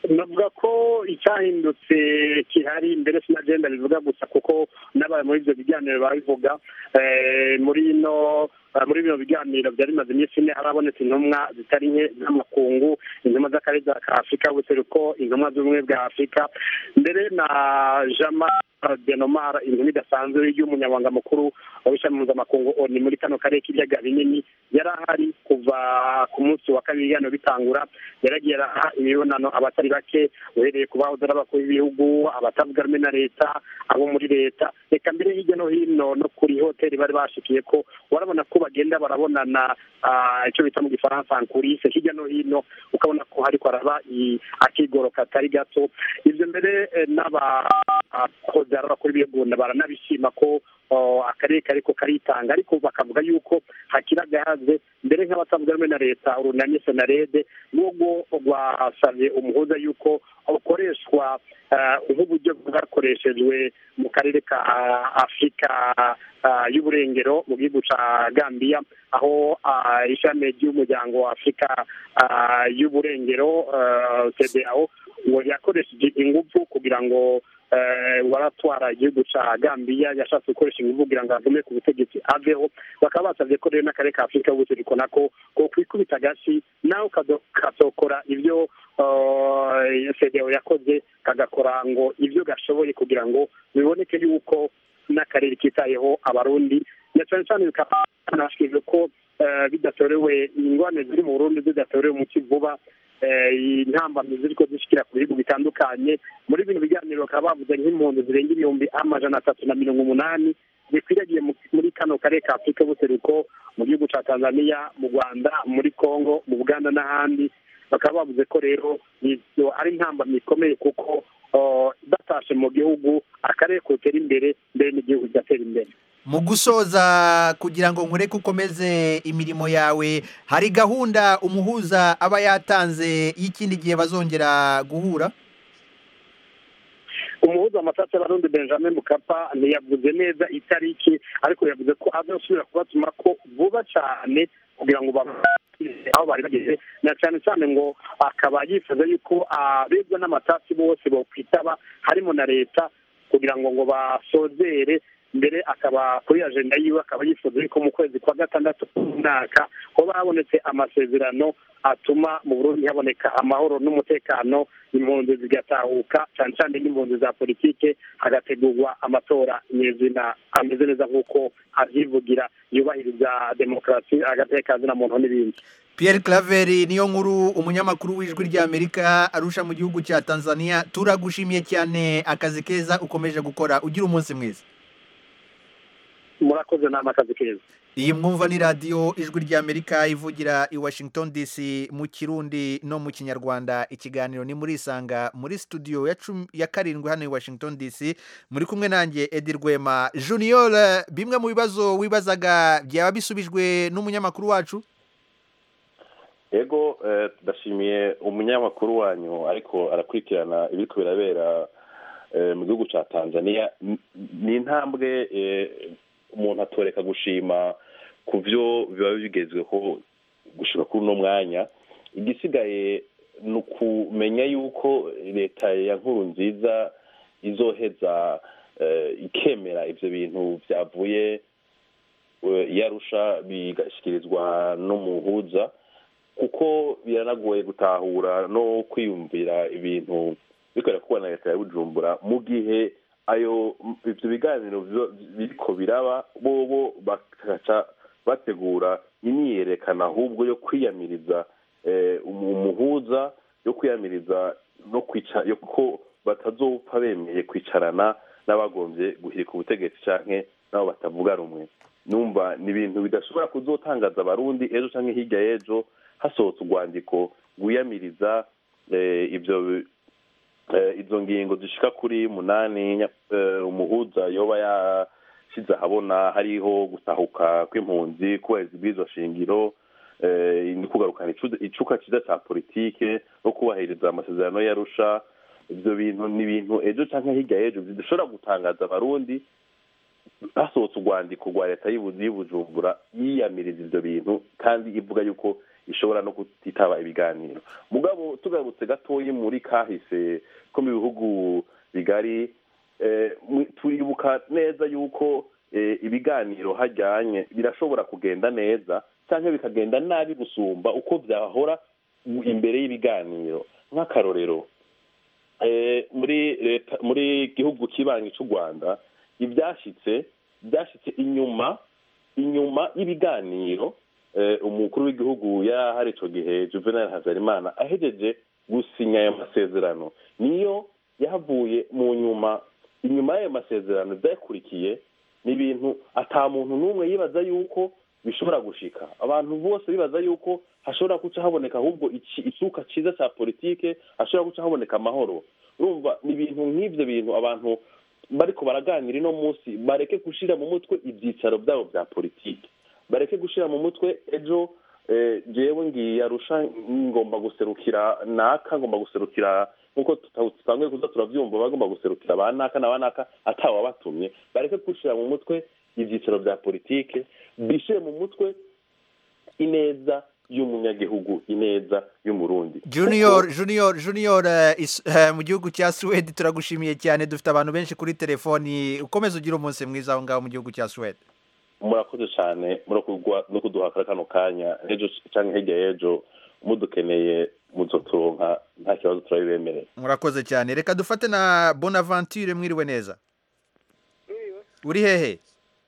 navuga ko icyahindutse kihari mbere sinagenda bivuga gusa kuko n'abaye muri ibyo biganiro babivuga eh, muri ino eh, muri bino biganiro byari bimaze iminsi ine harabonetse intumwa zitari nke z'amakungu intumwa z'akarere ka afurika y'ubuseruko intumwa z'ubumwe bwa afurika mbere na jama denomara intumwa idasanzwe y'umunyamabanga mukuru w'ishami mpuzamakungu oni muri kano karere k'ibiyaga binini yari ahari kuva ku munsi wa kabiri ibiganiro bitangura yaragiye araha imibonano abatari bake uhereye ku bahoze ari abakuru b'ibihugu abatavuga rumwe na leta abo muri leta reka mbere hirya no hino no kuri hoteli bari bashikiye ko warabona ko bagenda barabonana ah, icyo bita mu gifaransa ankurise hirya no hino ukabona ko hariko haraba i- akigoro katari gato ivyo mbere eh, n'abahoze ari abakuru b'ibihugu baranabishima ko oh, akarere kariko karitanga ariko bakavuga yuko hakiri agahaze mbere nk'abatavuga rumwe na leta urunani senarede n'ubwo rwasabye umuhuza yuko ukoreshwa eh, nk'uburyo bwakoreshejwe mu karere ka afurika ah, y'uburengero mu gihugu ca gambiya aho ah, ishami ry'umuryango wa afurika ah, y'uburengero cdao ngo yakoresheje ingufu kugira ngo eh, waratwara igihugu ca gambiya yashatse gukoresha ingufu kugira ngo agume ku butegetsi aveho bakaba basabye ko rero n'akarere ka afurika y'ubuseruko nako ko kwikubita agashi nawe kazo- kazokora ibyo eh, cdao yakoze kagakora ngo ibyo gashoboye kugira ngo biboneke yuko n'akarere kitayeho abarundi na cyane cyane bikaba banashyikirijwe ko eh, bidatorewe ingwane ziri mu burundi zidatorewe umuti vuba eh, intambamyi ziriko zishikira ku bihugu bitandukanye muri bino biganiro bakaba bavuze nk'impunzi zirenga ibihumbi amajana atatu na mirongo umunani zikwiragiye mu- muri kano karere ka afurika y'ubuseruko mu gihugu ca tanzania mu rwanda muri congo mu buganda n'ahandi bakaba bavuze ko rero ivyo ari intambamyi ikomeye kuko oh, batashe mu gihugu akarere kotera imbere mbere n'igihugu kigatera imbere mu gusoza kugira ngo nkureke ukomeze imirimo yawe hari gahunda umuhuza aba yatanze y'ikindi gihe bazongera guhura umuhuza amasasi y'abarundi benjamin mukapa ntiyavuze neza itariki ariko yavuze ko azasubira kubatuma ko vuba cyane kugira ngo babashyire aho bari bageze na cyane cyane ngo akaba yifuza yuko abegwa n'amatasi bose bokwitaba harimo na leta kugira ngo ngo basozere mbere akaba kuri ajenda yiwe akaba yifuza yuko mu kwezi kwa gatandatu k'umwaka hoba habonetse amasezerano atuma mu burundi haboneka amahoro n'umutekano impunzi zigatahuka cyane cyane n'impunzi za politike hagategurwa amatora nyezina ameze neza nk'uko avyivugira yubahiriza demokarasi agateka zina muntu n'ibindi Pierre Claver niyo nkuru umunyamakuru w'ijwi ry'Amerika arusha mu gihugu cya Tanzania turagushimiye cyane akazi keza ukomeje gukora ugira umunsi mwiza murakoze nama akazi keza iyi mwumva ni radiyo ijwi ry'amerika ivugira i washington dc mu kirundi no mu kinyarwanda ikiganiro ni muri isanga muri studio ya cumi- ya karindwi hano i washington dc muri kumwe nanjye edi rwema junior bimwe mu bibazo wibazaga byaba bisubijwe n'umunyamakuru wacu yego eh, ndashimiye umunyamakuru wanyu ariko arakurikirana ibiriko birabera eh, mu gihugu ca tanzania N- ni intambwe eh, umuntu atoreka gushima ku vyo biba bigezweho gushika kuri uno mwanya igisigaye ni ukumenya yuko leta ya nkuru nziza izoheza eh, ikemera ivyo bintu vyavuye eh, i arusha bigashyikirizwa n'umuhuza kuko biranagoye gutahura no kwiyumvira ibintu bikorera kubona na leta ya bujumbura mu gihe ayo ibyo biganiro biba- biriko biraba bobo bakaca bategura imyiyerekano ahubwo yo kwiyamiriza eh, umu- umuhuza yo kwiyamiriza no kwica yo ko batazopfa bemeye kwicarana n'abagombye guhirika ubutegetsi canke n'abo batavuga rumwe numva ni ibintu bidashobora kuzotangaza abarundi ejo canke hirya y'ejo hasohotse urwandiko rwiyamiriza eh, ibyo eh, izo ngingo zishika kuri munani nya- eh, umuhuza yoba yashize ahabona hariho gutahuka kw'impunzi kubahiriza ibwirizwa shingiro eh, no kugarukana icu- icuka ciza ca politike no kubahiriza amasezerano yarusha ivyo bintu ni ibintu ejo canke hirya y'ejo bidashobora gutangaza abarundi hasohotse urwandiko rwa leta y'Ibu- y'ubujumbura yiyamiriza ivyo bintu kandi ivuga yuko ishobora no kutitaba ibiganiro mugabo tugarutse gatoyi muri kahise ko mu bihugu bigari eh, mu- turibuka neza yuko eh, ibiganiro hajyanye birashobora kugenda neza cyangwa bikagenda nabi gusumba uko byahora imbere y'ibiganiro nk'akarorero eh, muri leta muri gihugu kibanyi cy'u rwanda ibyashyitse byashyitse inyuma inyuma y'ibiganiro eh, umukuru w'igihugu yari icyo gihe juvenal hazarimana ahejeje gusinya ayo masezerano niyo yahavuye mu nyuma inyuma y'ayo masezerano byakurikiye ni ibintu ata muntu n'umwe yibaza yuko bishobora gushika abantu bose bibaza yuko hashobora guca haboneka ahubwo iki- isuka cyiza cya politike hashobora guca haboneka amahoro urumva ni ibintu nk'ibyo bintu abantu bariko baraganira ino munsi bareke gushira mu mutwe ibyicaro byabo bya politike bareke gushira mu mutwe ejo eh, jewe ngiye arusha ngomba guserukira naka ngomba guserukira nkuko tuta- dusanzwe kuza turavyumva bagomba guserukira ba naka na ba naka atawabatumye bareke gushira mu mutwe ibyicaro bya politike bishire mu mutwe ineza y'umunyagihugu ineza y'umurundi junior junior junior eh, is- eh, mu gihugu cya suwede turagushimiye cyane dufite abantu benshi kuri telefoni ukomeze ugire umunsi mwiza aho ngaho mu gihugu cya suwede murakoze cyane murakugwa no kuduha kano kanya ejo cyangwa hirya y'ejo mudukeneye muzoturonka nta kibazo turabibemerera murakoze cyane reka dufate na bonaventure mwiriwe neza uri hehe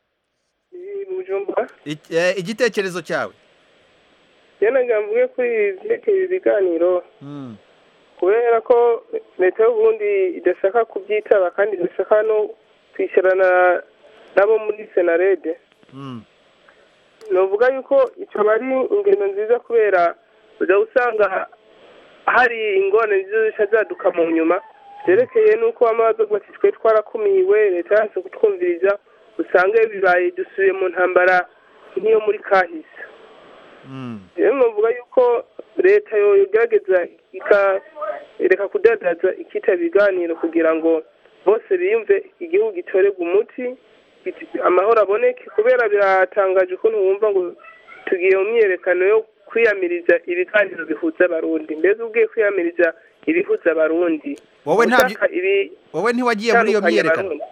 bujumbura Ik- eh, igitekerezo cyawe yanaga mvuge kuri ibyerekeye ibiganiro Mm. kubera ko leta y'uburundi idashaka kubyitaba kandi idashaka no kwishyurana nabo muri senarede Mm. nuvuga yuko icyo aba ari ingendo nziza kubera ujya usanga hari ingorane nziza zishya zaduka mu nyuma byerekeye n'uko amazi bati twe twarakumiwe leta yanse kutwumviriza usanga bibaye dusubiye mu ntambara nk'iyo muri kahise rero nuvuga yuko leta yo igerageza ikareka kudadaza ikita ibiganiro kugira ngo bose biyumve igihugu gitorerwa umuti giti- amahoro aboneke kubera biratangaje ukuntu wumva ngo tugiye mu myiyerekano yo kwiyamiriza ibiganiro bihuza abarundi mbese ubwiye kwiyamiriza ibihuza abarundi wowe ntabyo ushaka ibi wowe ntiwagiye muri iyo bitandukanye myiyerekano abarundi.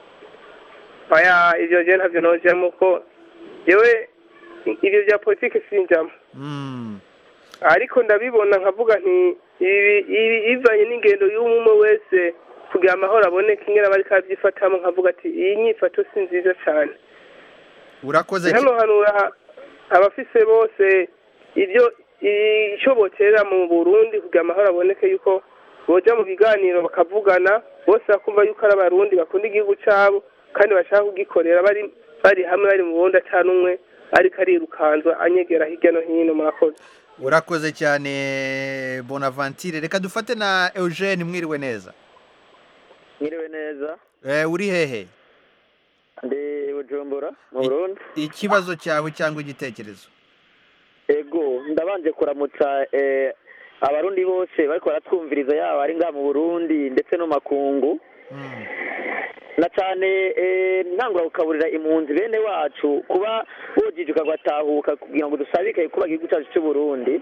oya ibyo je ntabyo nojemo ko yewe ibyo bya politiki sinjamo Mm. ariko ndabibona nkavuga nti ibi ibi- ivanye n'ingendo y'umwe wese kugira amahoro aboneke ingene bari kabyifatamo nkavuga ati iyi nyifato si nziza cyane urakoze cy- hano hanura abafise bose ibyo icyo boterera mu burundi kugira amahoro aboneke yuko boja mu biganiro bakavugana bose bakumva yuko ari abarundi bakunda igihugu cyabo kandi bashaka kugikorera bari bari hamwe bari mu bundi atanu umwe ariko arirukanzwa anyegera hirya no hino murakoze urakoze cyane bonaventure reka dufate na eugene mwiriwe neza mwiriwe neza Eh, uri hehe ndi bujumbura mu burundi ikibazo cyawe cyangwa igitekerezo ego ndabanje kuramutsa eh, abarundi bose bariko baratwumviriza yaba ari ngaha mu burundi ndetse no mu makungu na cyane eh, ntangura gukaburira impunzi bene wacu kuba bojijuka batahuka kugira ngo dusabike kuba igihugu cyacu cy'u burundi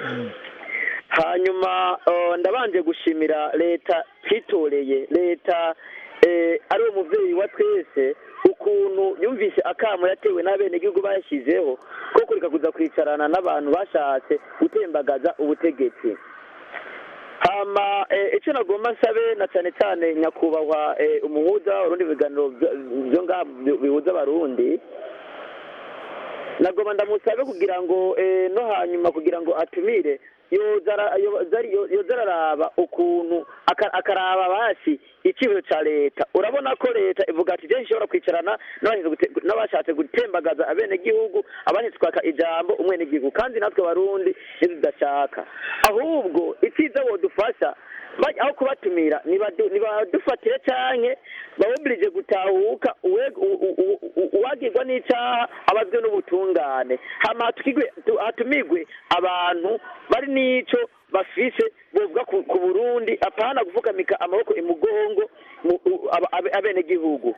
hanyuma eh, ndabanje gushimira leta twitoreye leta eh, ari uwo muvyeyi wa twese ukuntu yumvise akamo yatewe n'abenegihugu bashyizeho ko kureka kuza kwicarana n'abantu bashatse gutembagaza ubutegetsi hama eh, icyo nagomba nsabe na cyane cyane nyakubahwa eh, umuhuza urundi biganiro byo- byo ngaha bi- bihuza abarundi nagomba ndamusabe kugira ngo eh, no hanyuma kugira ngo atumire yoza ara- yo- zari- yo- yoza araraba ukuntu aka- akaraba basi icyifuzo cya leta urabona ko leta ivuga ati je ishobora kwicarana n'abashatse gute- n'abashatse gutembagaza abenegihugu abandi twaka ijambo umwenegihugu kandi natwe barundi ntitudashaka ahubwo icyiza wodufasha baj- aho kubatumira nibadu- nibadufatire canke bawubirije gutahuka uwe- u- u- u- u- uwagirwa n'icaha abazwe n'ubutungane hama hatukigwe- tu- hatumigwe abantu bari n'ico bafise bovuga ku ku burundi apana gufukamika amaboko imugongo mu- u- aba- abe- abenegihugu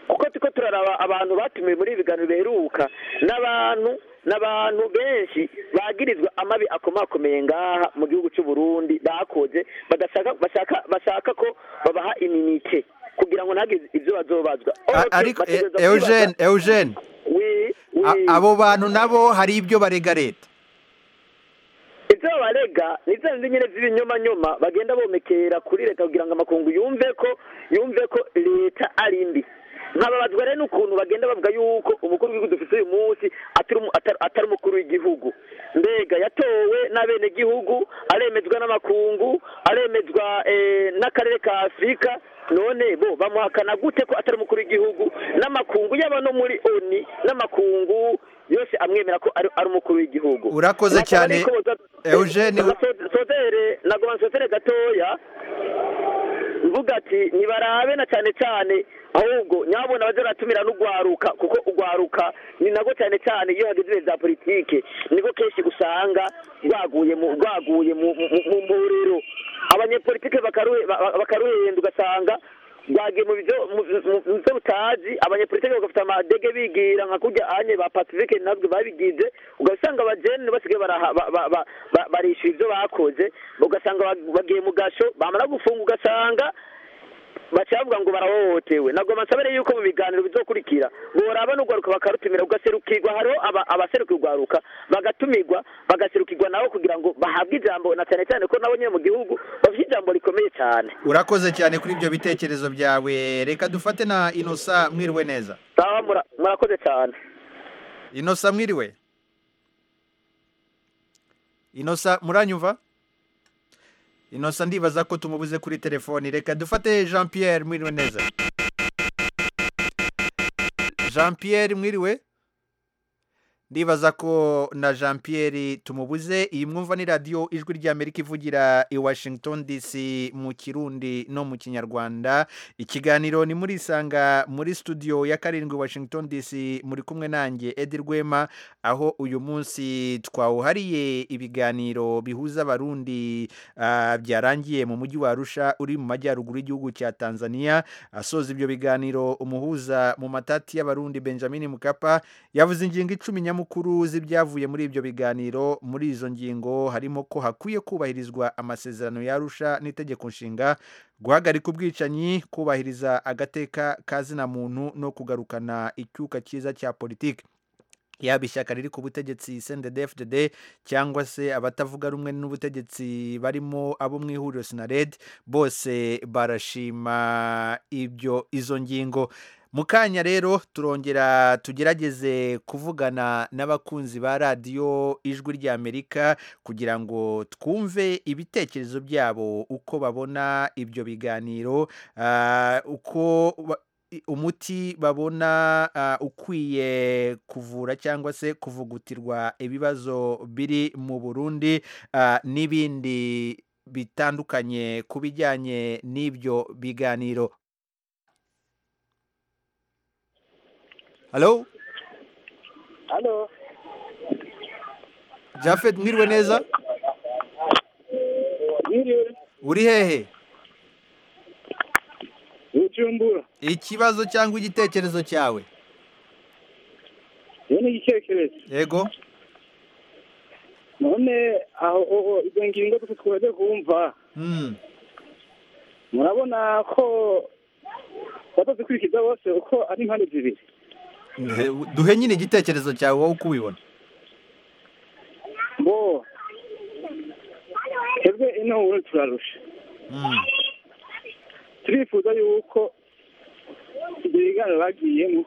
kuko turiko turaraba abantu batumiwe muri ibi biganiro biheruka n'abantu n'abantu benshi bagirizwa amabi akomakomeye ngaha mu gihugu cy'u Burundi bakoze badashaka bashaka bashaka ko babaha iminike kugira ngo ntagire ibyo bazobazwa A- ariko e- Eugene Eugene oui a- oui abo bantu nabo hari ibyo barega leta ibyo babarega ni za zindi nyine z'ibinyomanyoma bagenda bomekera kuri leta kugira ngo amakungu yumve ko yumve ko leta ari mbi nkababazwa rero n'ukuntu bagenda bavuga yuko umukuru w'igihugu dufite uyu munsi atari umu- atari- atari umukuru w'igihugu mbega yatowe n'abenegihugu aremezwa n'amakungu aremezwa eh, n'akarere ka afurika none bo bamuhakana gute ko atari umukuru w'igihugu n'amakungu yaba no muri oni n'amakungu yose amwemera ko ari ari umukuru w'igihugu Urakoze Nasaba cyane, yuko boza- Eugene. Baso- sozere nagoma nsozere gatoya mvuga ati nibarabe na cyane cyane ahubwo nyabona baze baratumira n'ugwaruka kuko ugwaruka ni nago cyane cyane iyo hageze ibihe bya politike niko kenshi usanga rwaguye mu rwaguye mu mu- mu mburiro abanyepolitike bakaruhe- ba- ba- bakaruhenda ugasanga rwagiye mu byo mu mu- mu byo butazi abanyepolitike bagafite amadege bigira nka kurya anye ba pacifique nabwo babigize ugasanga abajene basigaye baraha- ba- ba- ba- ba- barishyura ibyo bakoze ugasanga ba- bagiye mu gasho bamara gufunga ugasanga bacavuga ngo barahohotewe ntabwo basabere yuko mu biganiro bizokurikira boraba n'urwaruka bakarutumira ugaserukirwa hariho aba- abaserukira urwaruka bagatumirwa bagaserukirwa nabo kugira ngo bahabwe ijambo na cyane cyane ko nabo nyine mu gihugu bafite ijambo rikomeye cyane urakoze cyane kuri ibyo bitekerezo byawe reka dufate na inosa mwiriwe neza sawa mura- murakoze cyane inosa mwiriwe inosa muranyumva inosa ndibaza ko tumubuze kuri telefoni reka dufate jean pierre mwiriwe neza jean pierre mwiriwe ndibaza ko na jean pierre tumubuze iyi mwumva ni radiyo ijwi ry'amerika ivugira i washington dc mu kirundi no mu kinyarwanda ikiganiro ni muri isanga muri studio ya karindwi washington dc muri kumwe nanjye edi rwema aho uyu munsi twawuhariye ibiganiro bihuza abarundi ah, byarangiye mu mujyi wa arusha uri mu majyaruguru y'igihugu cya tanzania asoza ibyo biganiro umuhuza mu matati y'abarundi benjamin mukapa yavuze ingingo icumi nyamukuru z'ibyavuye muri ibyo biganiro muri izo ngingo harimo ko hakwiye kubahirizwa amasezerano yarusha n'itegeko nshinga guhagarika ubwicanyi kubahiriza agateka ka zina muntu no kugarukana icyuka cyiza cya politiki yaba ishyaka riri ku butegetsi CNDD-FDD cyangwa se abatavuga rumwe n'ubutegetsi barimo abo mu ihuriro sinared bose barashima ibyo izo ngingo mu kanya rero turongera tugerageze kuvugana n'abakunzi ba radiyo ijwi ry'amerika kugira ngo twumve ibitekerezo byabo uko babona ibyo biganiro ah, uko ba- i- umuti babona ah, ukwiye kuvura cyangwa se kuvugutirwa ibibazo biri mu burundi ah, n'ibindi bitandukanye ku bijyanye n'ibyo biganiro halo halo jafet mwiriwe neza mwiriwe uri hehe bujumbura ikibazo cyangwa igitekerezo cyawe iyo ni igitekerezo yego none aho aho izo ngingo zose twaje kumva Mm. murabona ko batazikurikiza bose uko ari impande zibiri Duhe- duhe nyine igitekerezo cyawe wowe uko ubibona bo twebwe ino ubu turarusha Mm. turifuza yuko ibyo biganiro bagiyemo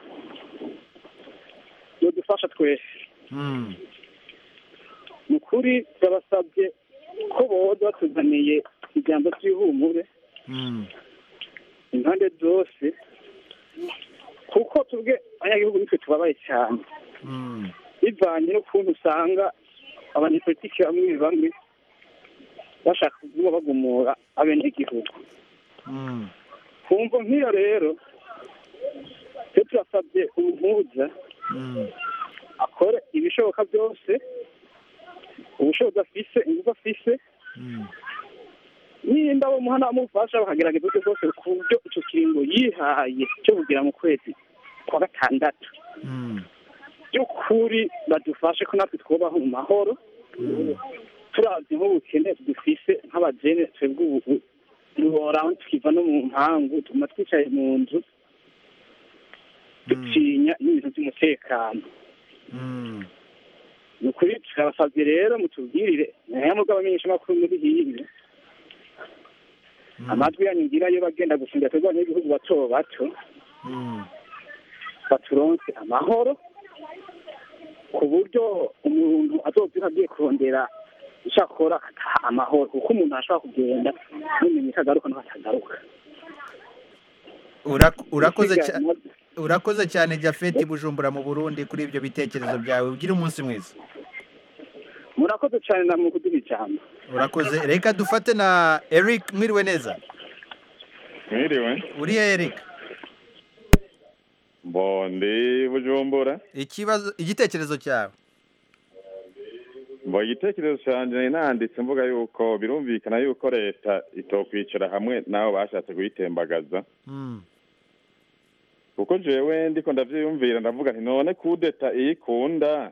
bidufasha twese Mm. ni ukuri turabasabye ko boza batuzaniye ijambo ry'ihumure Mm. impande zose kuko tubwe abanyagihugu nitwe tubabaye cyane Mm. bivanye n'ukuntu usanga abanyepolitiki bamwe bamwe bashaka kuba bagumura abenegihugu Mm. kumva nk'iyo rero twe turasabye umuhuza Mm. akore ibishoboka byose ubushobozi afise ingufu afise Mm. nimba bamuha boronka n'abamufasha bakagerageza uburyo bwose ku buryo icyo kiringo yihaye cyo kugira mu kwezi kwa gatandatu by'ukuri badufashe ko natwe twubaho mu mahoro turazi nk'ubukene dufise nk'abajene twebwe ubu duhora tukiva no mu mpangu tuguma twicaye mu nzu dutinya n'ibintu by'umutekano ni ukuri turabasabye rero mutubwirire nayo mugabo amenyeshamakuru muri hirya amajwi yanyu ngira yo bagenda gufungira twebwe abanyagihugu bato bato baturonse amahoro ku buryo umuntu azobyuka agiye kurondera icyo akora agataha amahoro kuko umuntu ashobora kugenda ntumenye ko agaruka n'aho atagaruka Urak- urakoze cya- urakoze cyane jafeti bujumbura mu burundi kuri ibyo bitekerezo byawe ugire umunsi mwiza murakoze cyane namwe kuduha ijambo urakoze reka dufate na eric mwiriwe neza mwiriwe uriya eric mbondi bujumbura ikibazo igitekerezo cyawe mbo igitekerezo cyanjye nari nanditse mvuga yuko birumvikana yuko leta itokwicara hamwe n'abo bashatse kuyitembagaza kuko jewe ndiko ndavyiyumvira ndavuga nti none kudeta iyikunda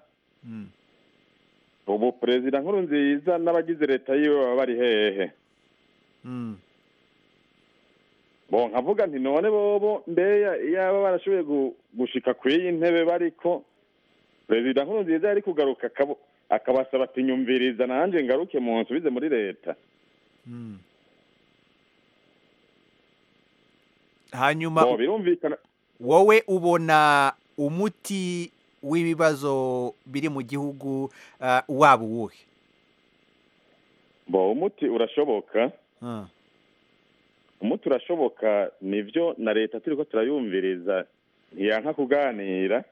ubu perezida nkuru nziza n'abagize leta yiwe baba bari hehe bo nkavuga nti none bobo mbeya iyaba barashoboye gu- gushika kw'iyi ntebe bariko perezida nkuru nziza yari kugaruka akabo- akabasaba ati nyumviriza nanje ngaruke mu nsubize muri leta hanyuma bo birumvikana wowe ubona umuti w'ibibazo biri mu gihugu ah, waba uwuhe bo umuti urashoboka Ah. umuti urashoboka nivyo na leta turiko turayumviriza ntiyanka kuganira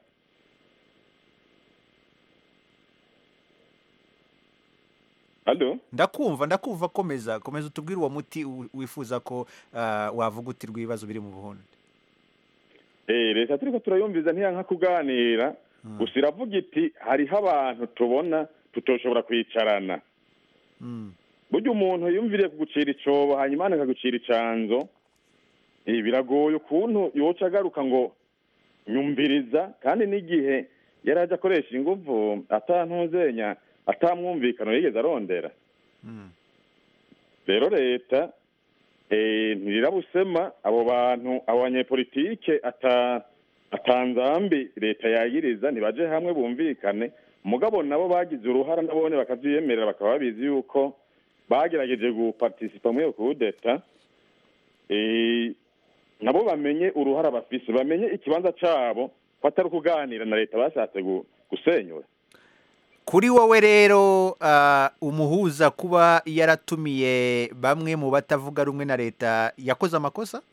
Alo? ndakumva ndakumva komeza komeza utubwire uwo muti u- wifuza ko ah, wavugutirwa ibibazo biri mu burundi Eh, leta turiko turayumviriza ntiyanka kuganira gusa iravuga iti hariho abantu tubona tutoshobora kwicarana burya umuntu yumviriye kugucira icobo hanyuma akagucira icanzo eh, biragoye ukuntu yoca agaruka ngo nyumviriza kandi n'igihe yari aje akoresha inguvu atantuzenya atamwumvikano yigeze arondera rero leta eh, ntirirabusema abo bantu abo banyepolitike ata atanzambi leta yagiriza ntibaje hamwe bumvikane mugabo nabo bagize uruhara nabone bakavyiyemerera bakaba babizi yuko bagerageje gupartisipa muri iyo kudeta eh, nabo bamenye uruhara bafise bamenye ikibanza cabo ko atari ukuganira na leta bashatse gu- gusenyura kuri wowe rero ah, umuhuza kuba yaratumiye bamwe mu batavuga rumwe na leta yakoze amakosa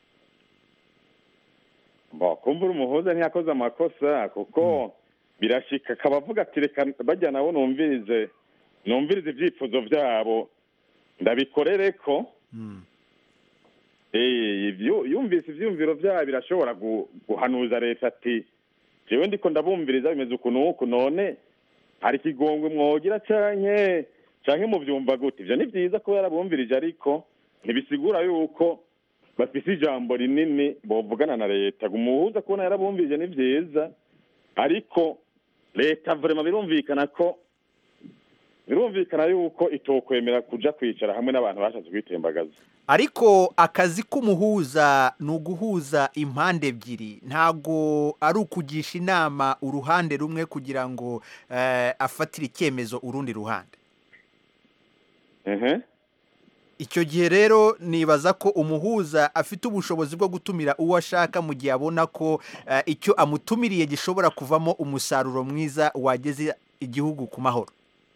Bo, kumvura umuhuza ntiyakoze amakosa kuko birashika akaba avuga ati reka bajya nabo numvirize numvirize ibyifuzo byabo ndabikorere ko Eh, ivyo- yumvise ivyumviro vyabo birashobora gu- guhanuza leta ati jewe ndiko ndabumviriza bimeze ukuntu uku none hari ikigongwe mwogira canke canke muvyumva gute ivyo ni vyiza kuba yarabumvirije ariko ntibisigura yuko bafise ijambo rinini bovugana na leta umuhuza kubona yarabumvirije ni vyiza ariko leta vrema birumvikana ko birumvikana yuko itokwemera kuja kwicara hamwe n'abantu bashatse kwitembagaza ariko akazi k'umuhuza ni uguhuza impande ebyiri ntago ari ukugisha inama uruhande rumwe kugira ngo eh, afatire icyemezo urundi ruhande ehe icyo gihe rero nibaza ko umuhuza afite ubushobozi bwo gutumira uwo ashaka mu gihe abona ko eh, icyo amutumiriye gishobora kuvamo umusaruro mwiza wageze igihugu ku mahoro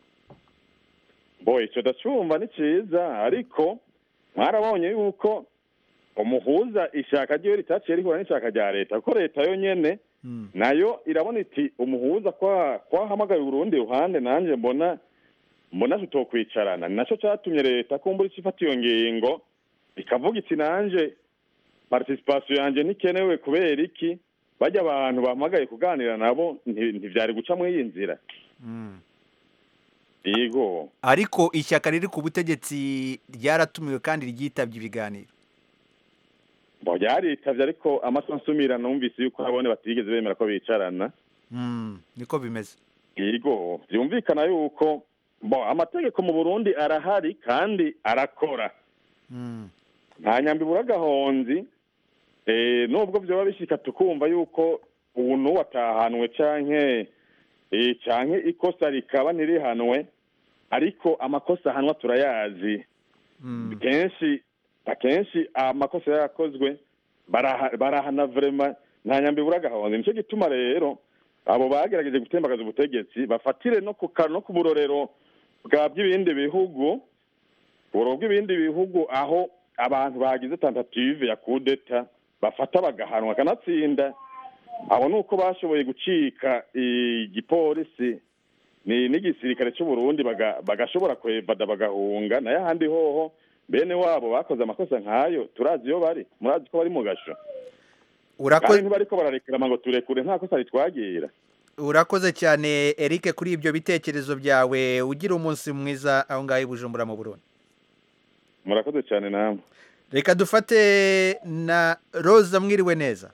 bo ico ndacumva ni ciza ariko mwarabonye yuko umuhuza ishaka ryiwe ritaciye rihura n'ishaka rya leta kuko leta yo nyene nayo irabona iti umuhuza kwa kwahamagaye urundi ruhande nanje mbona mbona tutokwicarana ni naco catumye leta kumbura ico ifata iyo ngingo ikavuga iti nanje participation yanje ntikenewe kubera iki bajya abantu bahamagaye kuganira nabo nti- ntivyari guca muri iyi nzira yego ariko ishyaka riri ku butegetsi ryaratumiwe kandi ryitabye ibiganiro bo ryaritabye ariko amaso nsumira numvise yuko abone batigeze bemera ko bicarana Mm, niko bimeze yego byumvikana yuko bo amategeko mu burundi arahari kandi arakora Mm. nta nyambi ibura agahonzi eh, nubwo byoba bishika tukumva yuko ubu n'uwo atahanwe canke eh, canke ikosa rikaba ntirihanwe ariko amakosa ahanwa turayazi kenshi akenshi amakosa yakozwe baraha- barahana vrema nta nyambi ibura agahonzi nicyo gituma rero abo bagerageje gutembagaza ubutegetsi bafatire no ku ka- no ku burorero bwa by'ibindi bihugu uburoro bw'ibindi bihugu aho abantu bagize tentative ya kudeta bafata bagahanwa kanatsinda abo ni uko bashoboye gucika igipolisi ni n'igisirikare cy'u Burundi baga- bagashobora kwevada bagahunga nayo ahandi hoho bene wabo bakoze amakosa nk'ayo turazi iyo bari murazi ko bari mu gasho Urako- kandi ntibariko bararekerama ngo turekure nta kosa ritwagira urakoze cyane Eric kuri ibyo bitekerezo byawe ugira umunsi mwiza aho ngaho i Bujumbura mu Burundi murakoze cyane namwe reka dufate na Rosa mwiriwe neza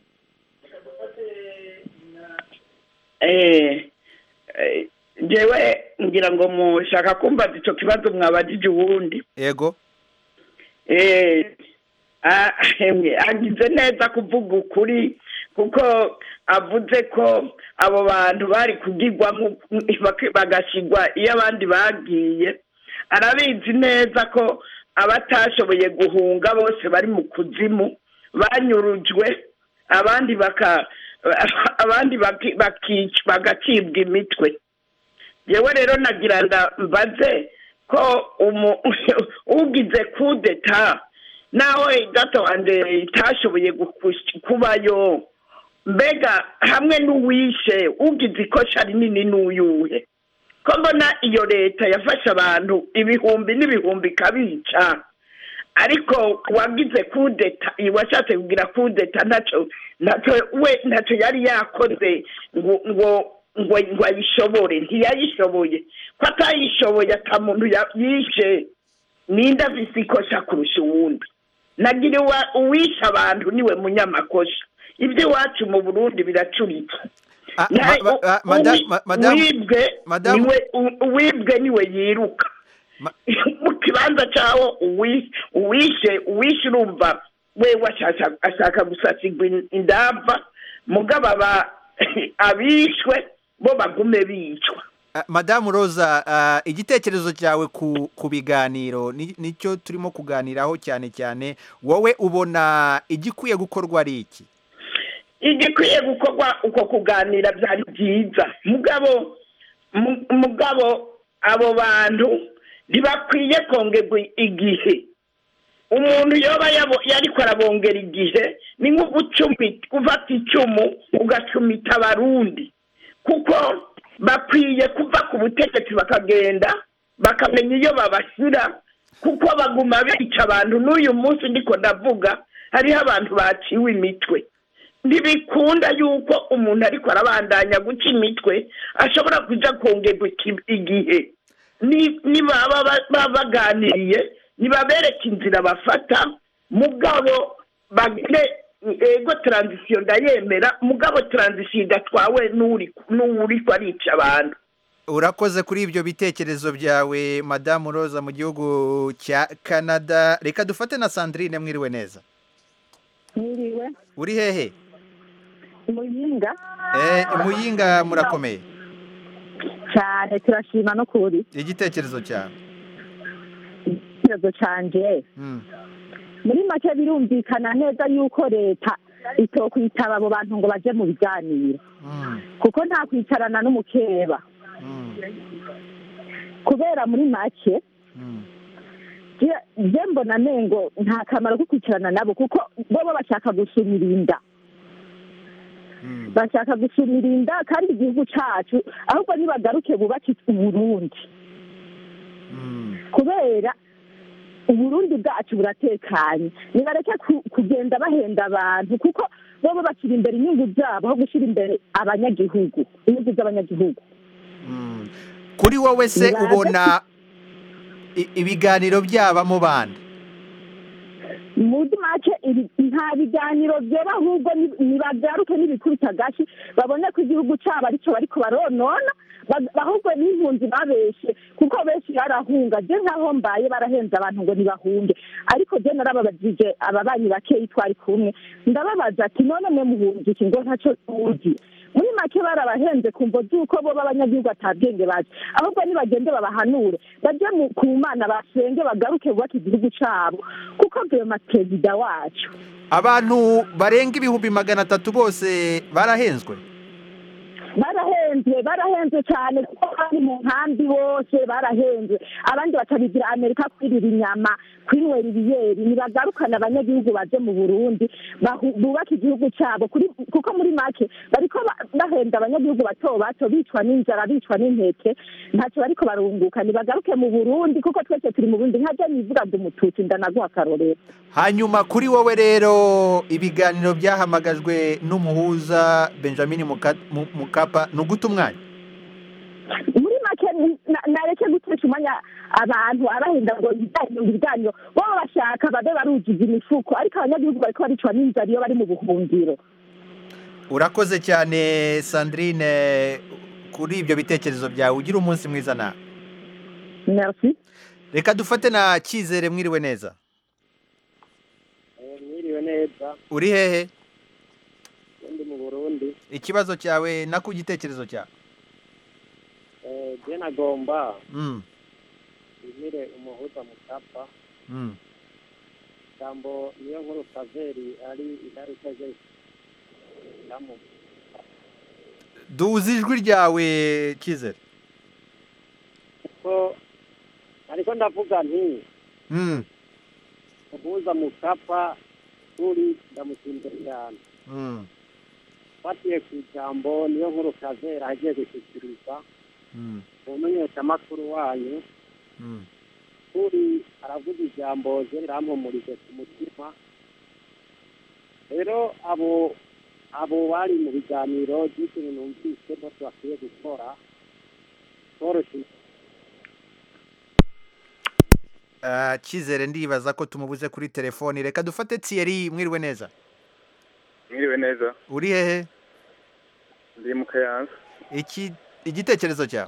eh eh, jewe ngira ngo mushaka kumva ico kibazo mwabajije uwundi yego eh ah, emwe, agize neza kuvuga ukuri kuko avuze ko abo bantu bari kugirwa nku- bak- bagashigwa iyo abandi bagiye arabizi neza ko abatashoboye guhunga bose bari mu kuzimu banyurujwe abandi baka abandi baki- bakic- bagacibwa imitwe yewe rero nagira nga mbaze ko umu- ugize kudeta naho gato wanje itashoboye gukush- kubayo mbega hamwe n'uwishe ugize ikosa rinini n'uyuhe ko mbona iyo leta yafashe abantu ibihumbi n'ibihumbi ikabica ariko wagize kudeta washatse kugira kudeta ntacyo ntacyo we ntacyo yari yakoze ngo ngo ngo ngo ayishobore ntiyayishoboye ko atayishoboye ata muntu ya- yishe ninde afise ikosa kurusha uwundi nagira uwa- uwishe abantu niwe munyamakosa ibyo iwacu mu burundi biracuritse Na- ma- ma- madam- uwi- ma- madam- uwibwe madam- niwe u- uwibwe niwe yiruka mu kibanza cyawo uwi- uwishe uwishe urumva we washaka ashaka gusasigwa in- indava mugabo aba abishwe bo bagume bicwa Ah, madamu roza ah, igitekerezo cyawe ku ku biganiro ni- nicyo turimo kuganiraho cyane cyane wowe ubona igikwiye gukorwa ari iki igikwiye gukorwa uko kuganira byari byiza mugabo mu- mugabo abo bantu ntibakwiye kongerwa igihe umuntu yoba yabo yariko arabongera igihe ni nko gucumi gufata icumu ugacumita abarundi kuko bakwiye kuva ku butegetsi bakagenda bakamenya iyo babashyira kuko baguma bica abantu n'uyu munsi ndiko ndavuga hariho abantu baciwe imitwe ntibikunda yuko umuntu ariko arabandanya guca imitwe ashobora kuja kongerwa iki- igihe Ni- nibaba ba- ba- baganiriye nibabereke inzira bafata mugabo bagire ego taranzisiyo ndayemera mugabo taranzisiyo idatwawe n'uri n'uriko arica abantu urakoze kuri ibyo bitekerezo byawe madamu roza mu gihugu cya canada reka dufate na sandrine mwiriwe neza Mwiriwe uri hehe muyinga Eh, muyinga murakomeye cyane turashima no kuri igitekerezo cyawe ikibazo canje Mm. muri make birumvikana neza yuko leta itokwitaba abo bantu ngo baje mu biganiro kuko nta kwicarana n'umukeba kubera muri make je- je mbona nengo nta kamaro ko kwicarana nabo kuko bobo bashaka gusumira inda bashaka gusumira inda kandi igihugu cacu ahubwo nibagaruke bubake uburundi kubera uburundi bwacu buratekanye nibareke ku- kugenda bahenda abantu kuko bobo bashyira imbere inyungu zabo aho gushyira imbere abanyagihugu inyungu z'abanyagihugu kuri wowe se Nibaze- ubona i- ibiganiro byabamo bande muri make ibi- nta biganiro byera ahubwo ni- nibagaruke n'ibikubita agashi babone ko igihugu cyabo aricyo bariko baronona ba- ahubwo n'impunzi babeshe kuko benshi barahunga je nkaho mbaye barahenze abantu ngo ntibahunge ariko je narababajije ababanyi bakeyi twari kumwe ndababaza ati none mwe muhunze iki ngo ntaco tuzi muri make barabahenze kumvo z'uko bo b'abanyagihugu atabwenge bazi ahubwo nibagende babahanure baje mu- ku mana basenge bagaruke bubake igihugu cabo kuko vema perezida wacu abantu barenga ibihumbi magana atatu bose barahenzwe barahenzwe barahenzwe cyane kuko bari mu nkambi bose barahenzwe abandi bakabigira amerika kwirira inyama kwinywera ibiyeri nibagarukana abanyagihugu baje mu burundi bahu- bubake igihugu cyabo kuri- kuko muri make bariko ba- bahenda abanyagihugu bato bato bicwa n'inzara bicwa n'intete ntacyo bariko barunguka nibagaruke mu burundi kuko twese turi mu burundi nkaje nivuga ndi umututsi ndanaguha akarorero hanyuma kuri wowe rero ibiganiro byahamagajwe n'umuhuza benjamin Muka- Mu- mukapa ni uguta umwanya muri make ni- na- nareke gutesha umwanya abantu abahinda ngo ibiganiro ibiganiro bo bashaka babe barujiza imifuko ariko abanyagihugu bariko baricwa n'inzara iyo bari mu buhungiro urakoze cyane sandrine kuri ibyo bitekerezo byawe ugira umunsi mwiza nawe merci reka dufate na cyizere mwiriwe neza mwiriwe neza uri hehe ndi mu burundi ikibazo cyawe na ku gitekerezo cyawe Eh, je nagomba Mm, imire umuhuza mutapa mm. jambo niyo nkuru kaveri ari ingaruka ze ndamu duze ijwi ryawe cyizere ko ariko ndavuga nti Mm, umuhuza mutapa uri ndamushimira cyane mm, fatiye ku ijambo niyo nkuru kaveri agiye gushyikiriza mm, umumenyeshamakuru wanyu mm. uri aravuga ijambo je rirampumurije ku mutima rero abo abo bari mu biganiro by'ikintu numvise bose bakwiye gukora boroshye Ah, cyizere ndibaza ko tumubuze kuri telefoni reka dufate tiyeri mwiriwe neza mwiriwe neza uri hehe ndi mu kayanza iki igitekerezo cyawe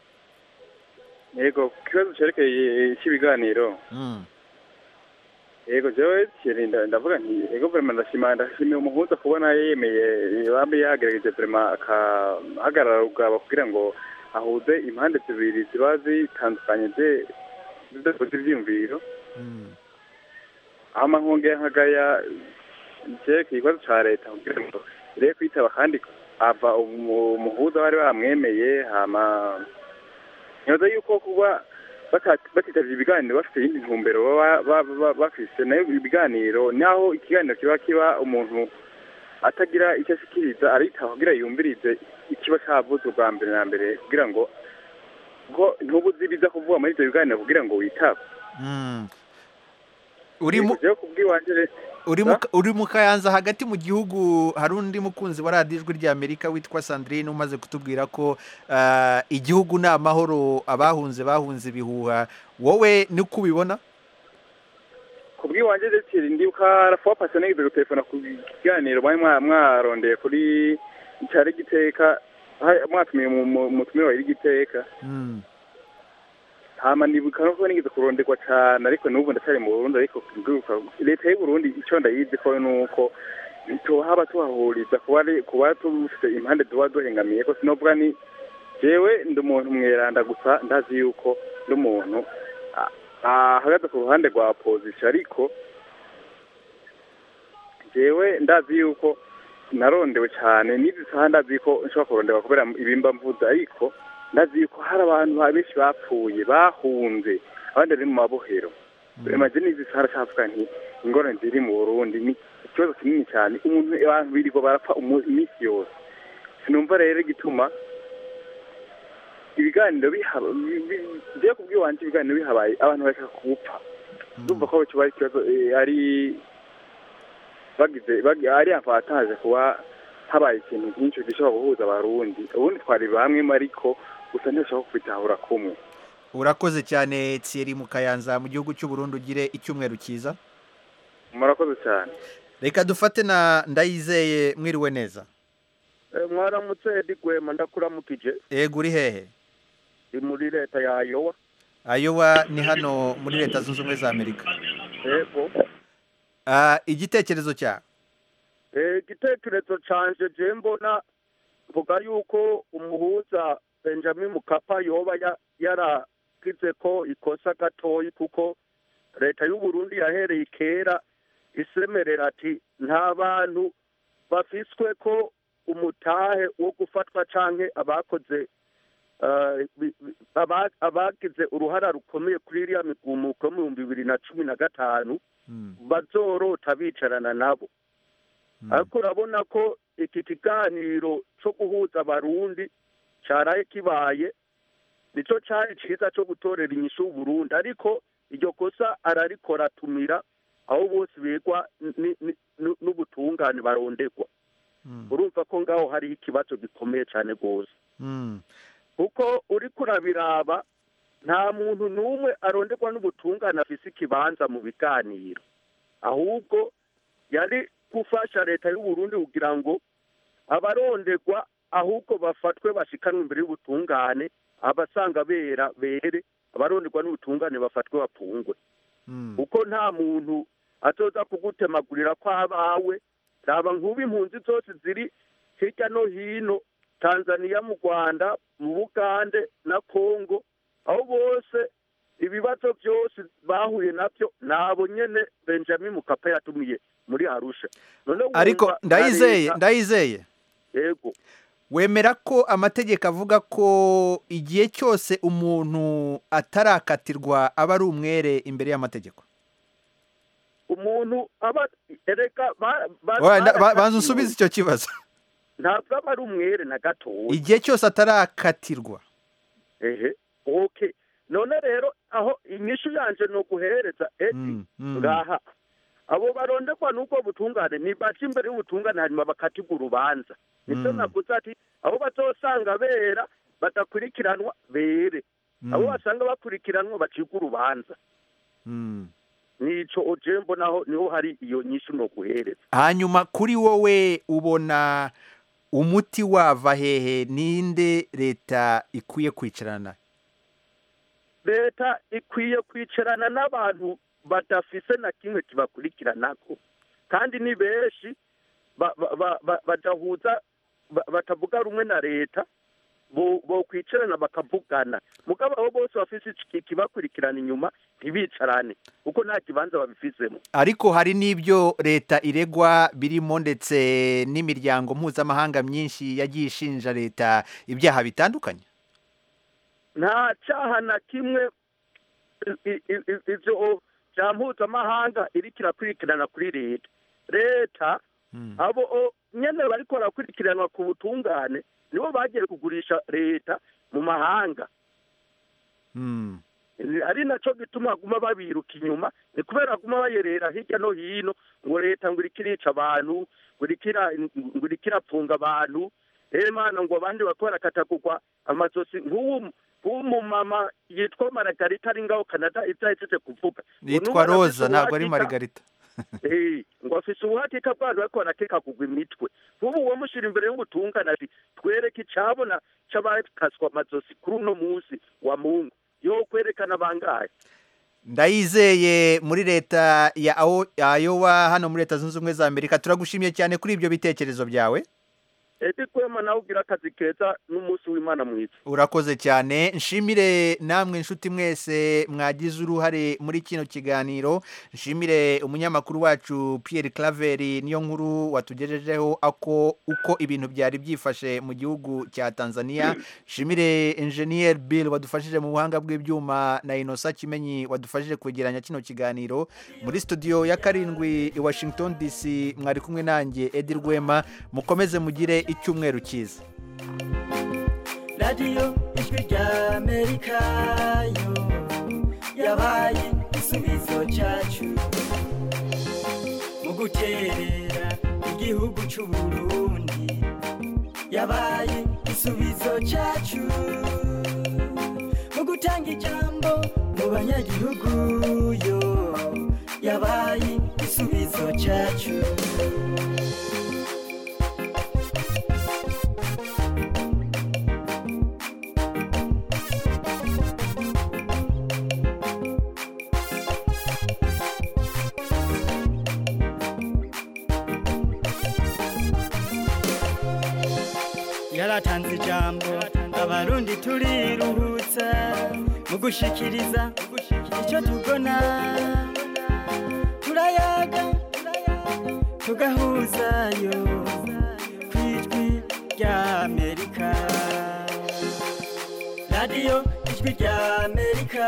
yego ku kibazo cyerekeye cy'ibiganiro Mm, yego jewe Thierry, nda- ndavuga nti yego vrema ndashima ndashimiye umuhuza kubona yemeye bambe yagerageje vrema akahagarara ubwabo kugira ngo ahuze impande zibiri ziba zitandukanye ze zidakoze ivyiyumviro mm. hama nkongera nkagaya cyerekeye ikibazo ca leta kugira ngo irebe kwitaba kandi ava umu- umuhuza bari bamwemeye hama nyoza yuko kuba bata- batitavye ibiganiro bafite iyindi ntumbero baba ba- ba- bafise nayo ibiganiro naho ikiganiro kiba kiba umuntu atagira icyo ashikiriza aritaba kugira yumvirize ikiba cavuzwe bwa mbere na mbere kugira ngo ko ntubuzi biza kuvuga muri ivyo biganiro kugira ngo witabe Mm. uri mu Jewe kubw'iwanje re- uri mu uri mu kayanza hagati mu gihugu hari undi mukunzi wa radiyo ijwi ry'amerika witwa sandrine umaze kutubwira ko ah, igihugu ni amahoro abahunze bahunze ibihuha wowe niko ubibona kubw'iwanje ndetse ndibuka rafuwa pasi nigeze gutelefona ku kiganiro mwari mwa- mwarondeye kuri cyari giteka ha- mwatumiye mu- mu- mutumire wa igiteka Mm. hama ndibuka nuko nigeze kuronderwa cane ariko n'ubu ndacyari mu burundi ariko ndibuka leta y'u burundi ico ndayizi ko nuko tohaba tuhahuriza kuba ari- kuba tufite impande tuba duhengamiye ko sinovuga ni jewe ndi umuntu mweranda gusa ndazi yuko ndi umuntu a- ahagaze ku ruhande rwa opposition ariko jewe ndazi yuko narondewe cyane n'izi saha ndazi ko nshobora kuronderwa kubera ibimba mvuze ariko ndazi yuko hari abantu ba- benshi bapfuye bahunze abandi bari mu mabohero remaze n'izi saha ndacavuga nti ingorane ziri mu burundi ni ikibazo kinini cyane umuntu abantu birirwa barapfa umu- iminsi yose sinumva rero igituma ibiganiro bihaba bi- bi- jewe kubw'iwanje ibiganiro bihabaye abantu bareka gupfa ndumva ko kiba ari ikibazo eh, ari bagize bagi- ari avantage kuba habaye ikintu nk'icyo gishobora guhuza abarundi ubundi twari bamwe ariko gusa ntibashobora kubitahura kumwe urakoze cyane Thierry mu kayanza mu gihugu cy'u Burundi ugire icyumweru cyiza murakoze cyane reka dufate na ndayizeye mwiriwe neza mwaramutse edi gwema ndakuramukije ego uri hehe ni muri leta ya ayowa ayowa ni hano muri leta zunze ubumwe za amerika yego Ah, igitekerezo cyawe Eh, igitekerezo canje je mbona mvuga yuko umuhuza benjamin mukapa yoba ya- yaragize ko ikosa gatoyi kuko leta y'u Burundi yahereye kera isemerera ati nta bantu bafiswe ko umutahe wo gufatwa canke abakoze eh, bi- bi- aba- abagize uruhara rukomeye kuri iriya migumuko yo mu bihumbi bibiri na cumi na gatanu bazorota bicarana nabo ariko urabona ko iki kiganiro cyo guhuza abarundi cyaraye kibaye nicyo cyari cyiza cyo gutorera inyishu Burundi ariko iryo kosa ararikora atumira aho bose bigwa ni- ni- nu- n'ubutungane barondegwa urumva ko ngaho hariho ikibazo gikomeye cyane rwose kuko uri kurabiraba nta muntu n'umwe aronderwa n'ubutungane afise ikibanza mu biganiro ahubwo yari gufasha leta y'u Burundi kugira ngo abaronderwa ahubwo bafatwe bashikanwe imbere y'ubutungane abasanga bera bere abaronderwa n'ubutungane bafatwe bapfungwe kuko nta muntu azoza kugutemagurira ko abawe raba nk'ubu impunzi zose ziri hirya no hino tanzania mu rwanda mu bugande na kongo aho bose ibibazo byose bahuye nabyo nabo nyene benjamin mukapa yatumiye muri arusha none ariko wumva na ndayizeye leta- ndayizeye yego wemera ko amategeko avuga ko igihe cyose umuntu atarakatirwa aba ari umwere imbere y'amategeko umuntu aba ereka ba- ba- Oya, nda- ba- banza barakatiwe. usubize icyo kibazo ntabwo aba ari umwere na gatoya igihe cyose atarakatirwa ehe okay none rero aho inyishu yanje ni uguhereza eti ngaha abo baronderwa n'ubwo butungane nibaca imbere y'ubutungane hanyuma bakatirwa urubanza nibyo Mm. naguze ati abo bazosanga bera badakurikiranwa bere abo basanga bakurikiranwa bacibwa urubanza nico oje mbonaho niho hari iyo nyishu no guhereza hanyuma kuri wowe ubona umuti wava hehe ninde leta ikwiye kwicarana leta ikwiye kwicarana n'abantu badafise na kimwe kibakurikiranako kandi ni benshi ba- ba- ba- ba- badahuza ba- batavuga rumwe na leta bo bo kwicarana bakavugana mugabo abo bose bafise iki- ikibakurikirana inyuma ntibicarane kuko nta kibanza babifizemo ariko hari n'ibyo leta iregwa birimo ndetse n'imiryango mpuzamahanga myinshi yagiye ishinja leta ibyaha bitandukanye nta cyaha na kimwe i- i- i- ivyo bya mpuzamahanga iriko irakurikirana kuri leta leta abo o- nyene bariko barakurikiranwa ku butungane nibo bagiye kugurisha leta mu mahanga Ni- ari naco gituma guma babiruka inyuma ni kubera guma bayerera hirya no hino ngo leta ngo iriko irica abantu ngo iriko ira- ngo iriko irapfunga abantu rero mana ngo abandi bariko barakatagurwa amazosi nk'uwu nk'umumama yitwa maragarita ari ngaho canada ibyo ahejeje kuvuga Ngo yitwa n'ubu roza arafise ntabwo ari ubuhakika- marigarita Eh, ngo afise ubuhakika bw'abantu bariko barakekagurwa imitwe nk'ubu uwamushyira imbere y'ubutungane ati twereke icabona c'abakaswa amazosi kuri uno munsi wa mungu yo kwerekana bangahe ndayizeye muri leta ya Aho- ya ayowa hano muri leta zunze ubumwe za amerika turagushimiye cyane kuri ibyo bitekerezo byawe edi kwema nawe ugira akazi keza n'umunsi w'imana mwiza urakoze cyane nshimire namwe inshuti mwese mwagize uruhare muri kino kiganiro nshimire umunyamakuru wacu Pierre Claver niyo nkuru watugejejeho ako uko ibintu byari byifashe mu gihugu cya Tanzania nshimire engineer Bill wadufashije mu buhanga bw'ibyuma na Inosa Kimenyi wadufashije kwegeranya kino kiganiro muri studio ya karindwi i Washington DC mwari kumwe nanjye Edi Rwema mukomeze mugire icyumweru cyiza radiyo ijwi rya amerika yo yabaye igisubizo cyacu mu guterera igihugu cy'uburundi yabaye igisubizo cyacu abanyagihugu yo yabaye igisubizo cyacu yaratanze ijambo abarundi turiruhutsa mu gushikiriza icyo tubona turayaga tugahuzayo ku ijwi rya amerika radiyo ijwi rya amerika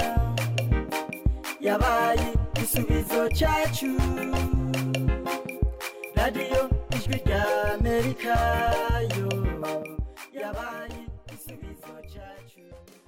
yabaye igisubizo cyacu radiyo ijwi rya amerika yo yabaye igisubizo cyacu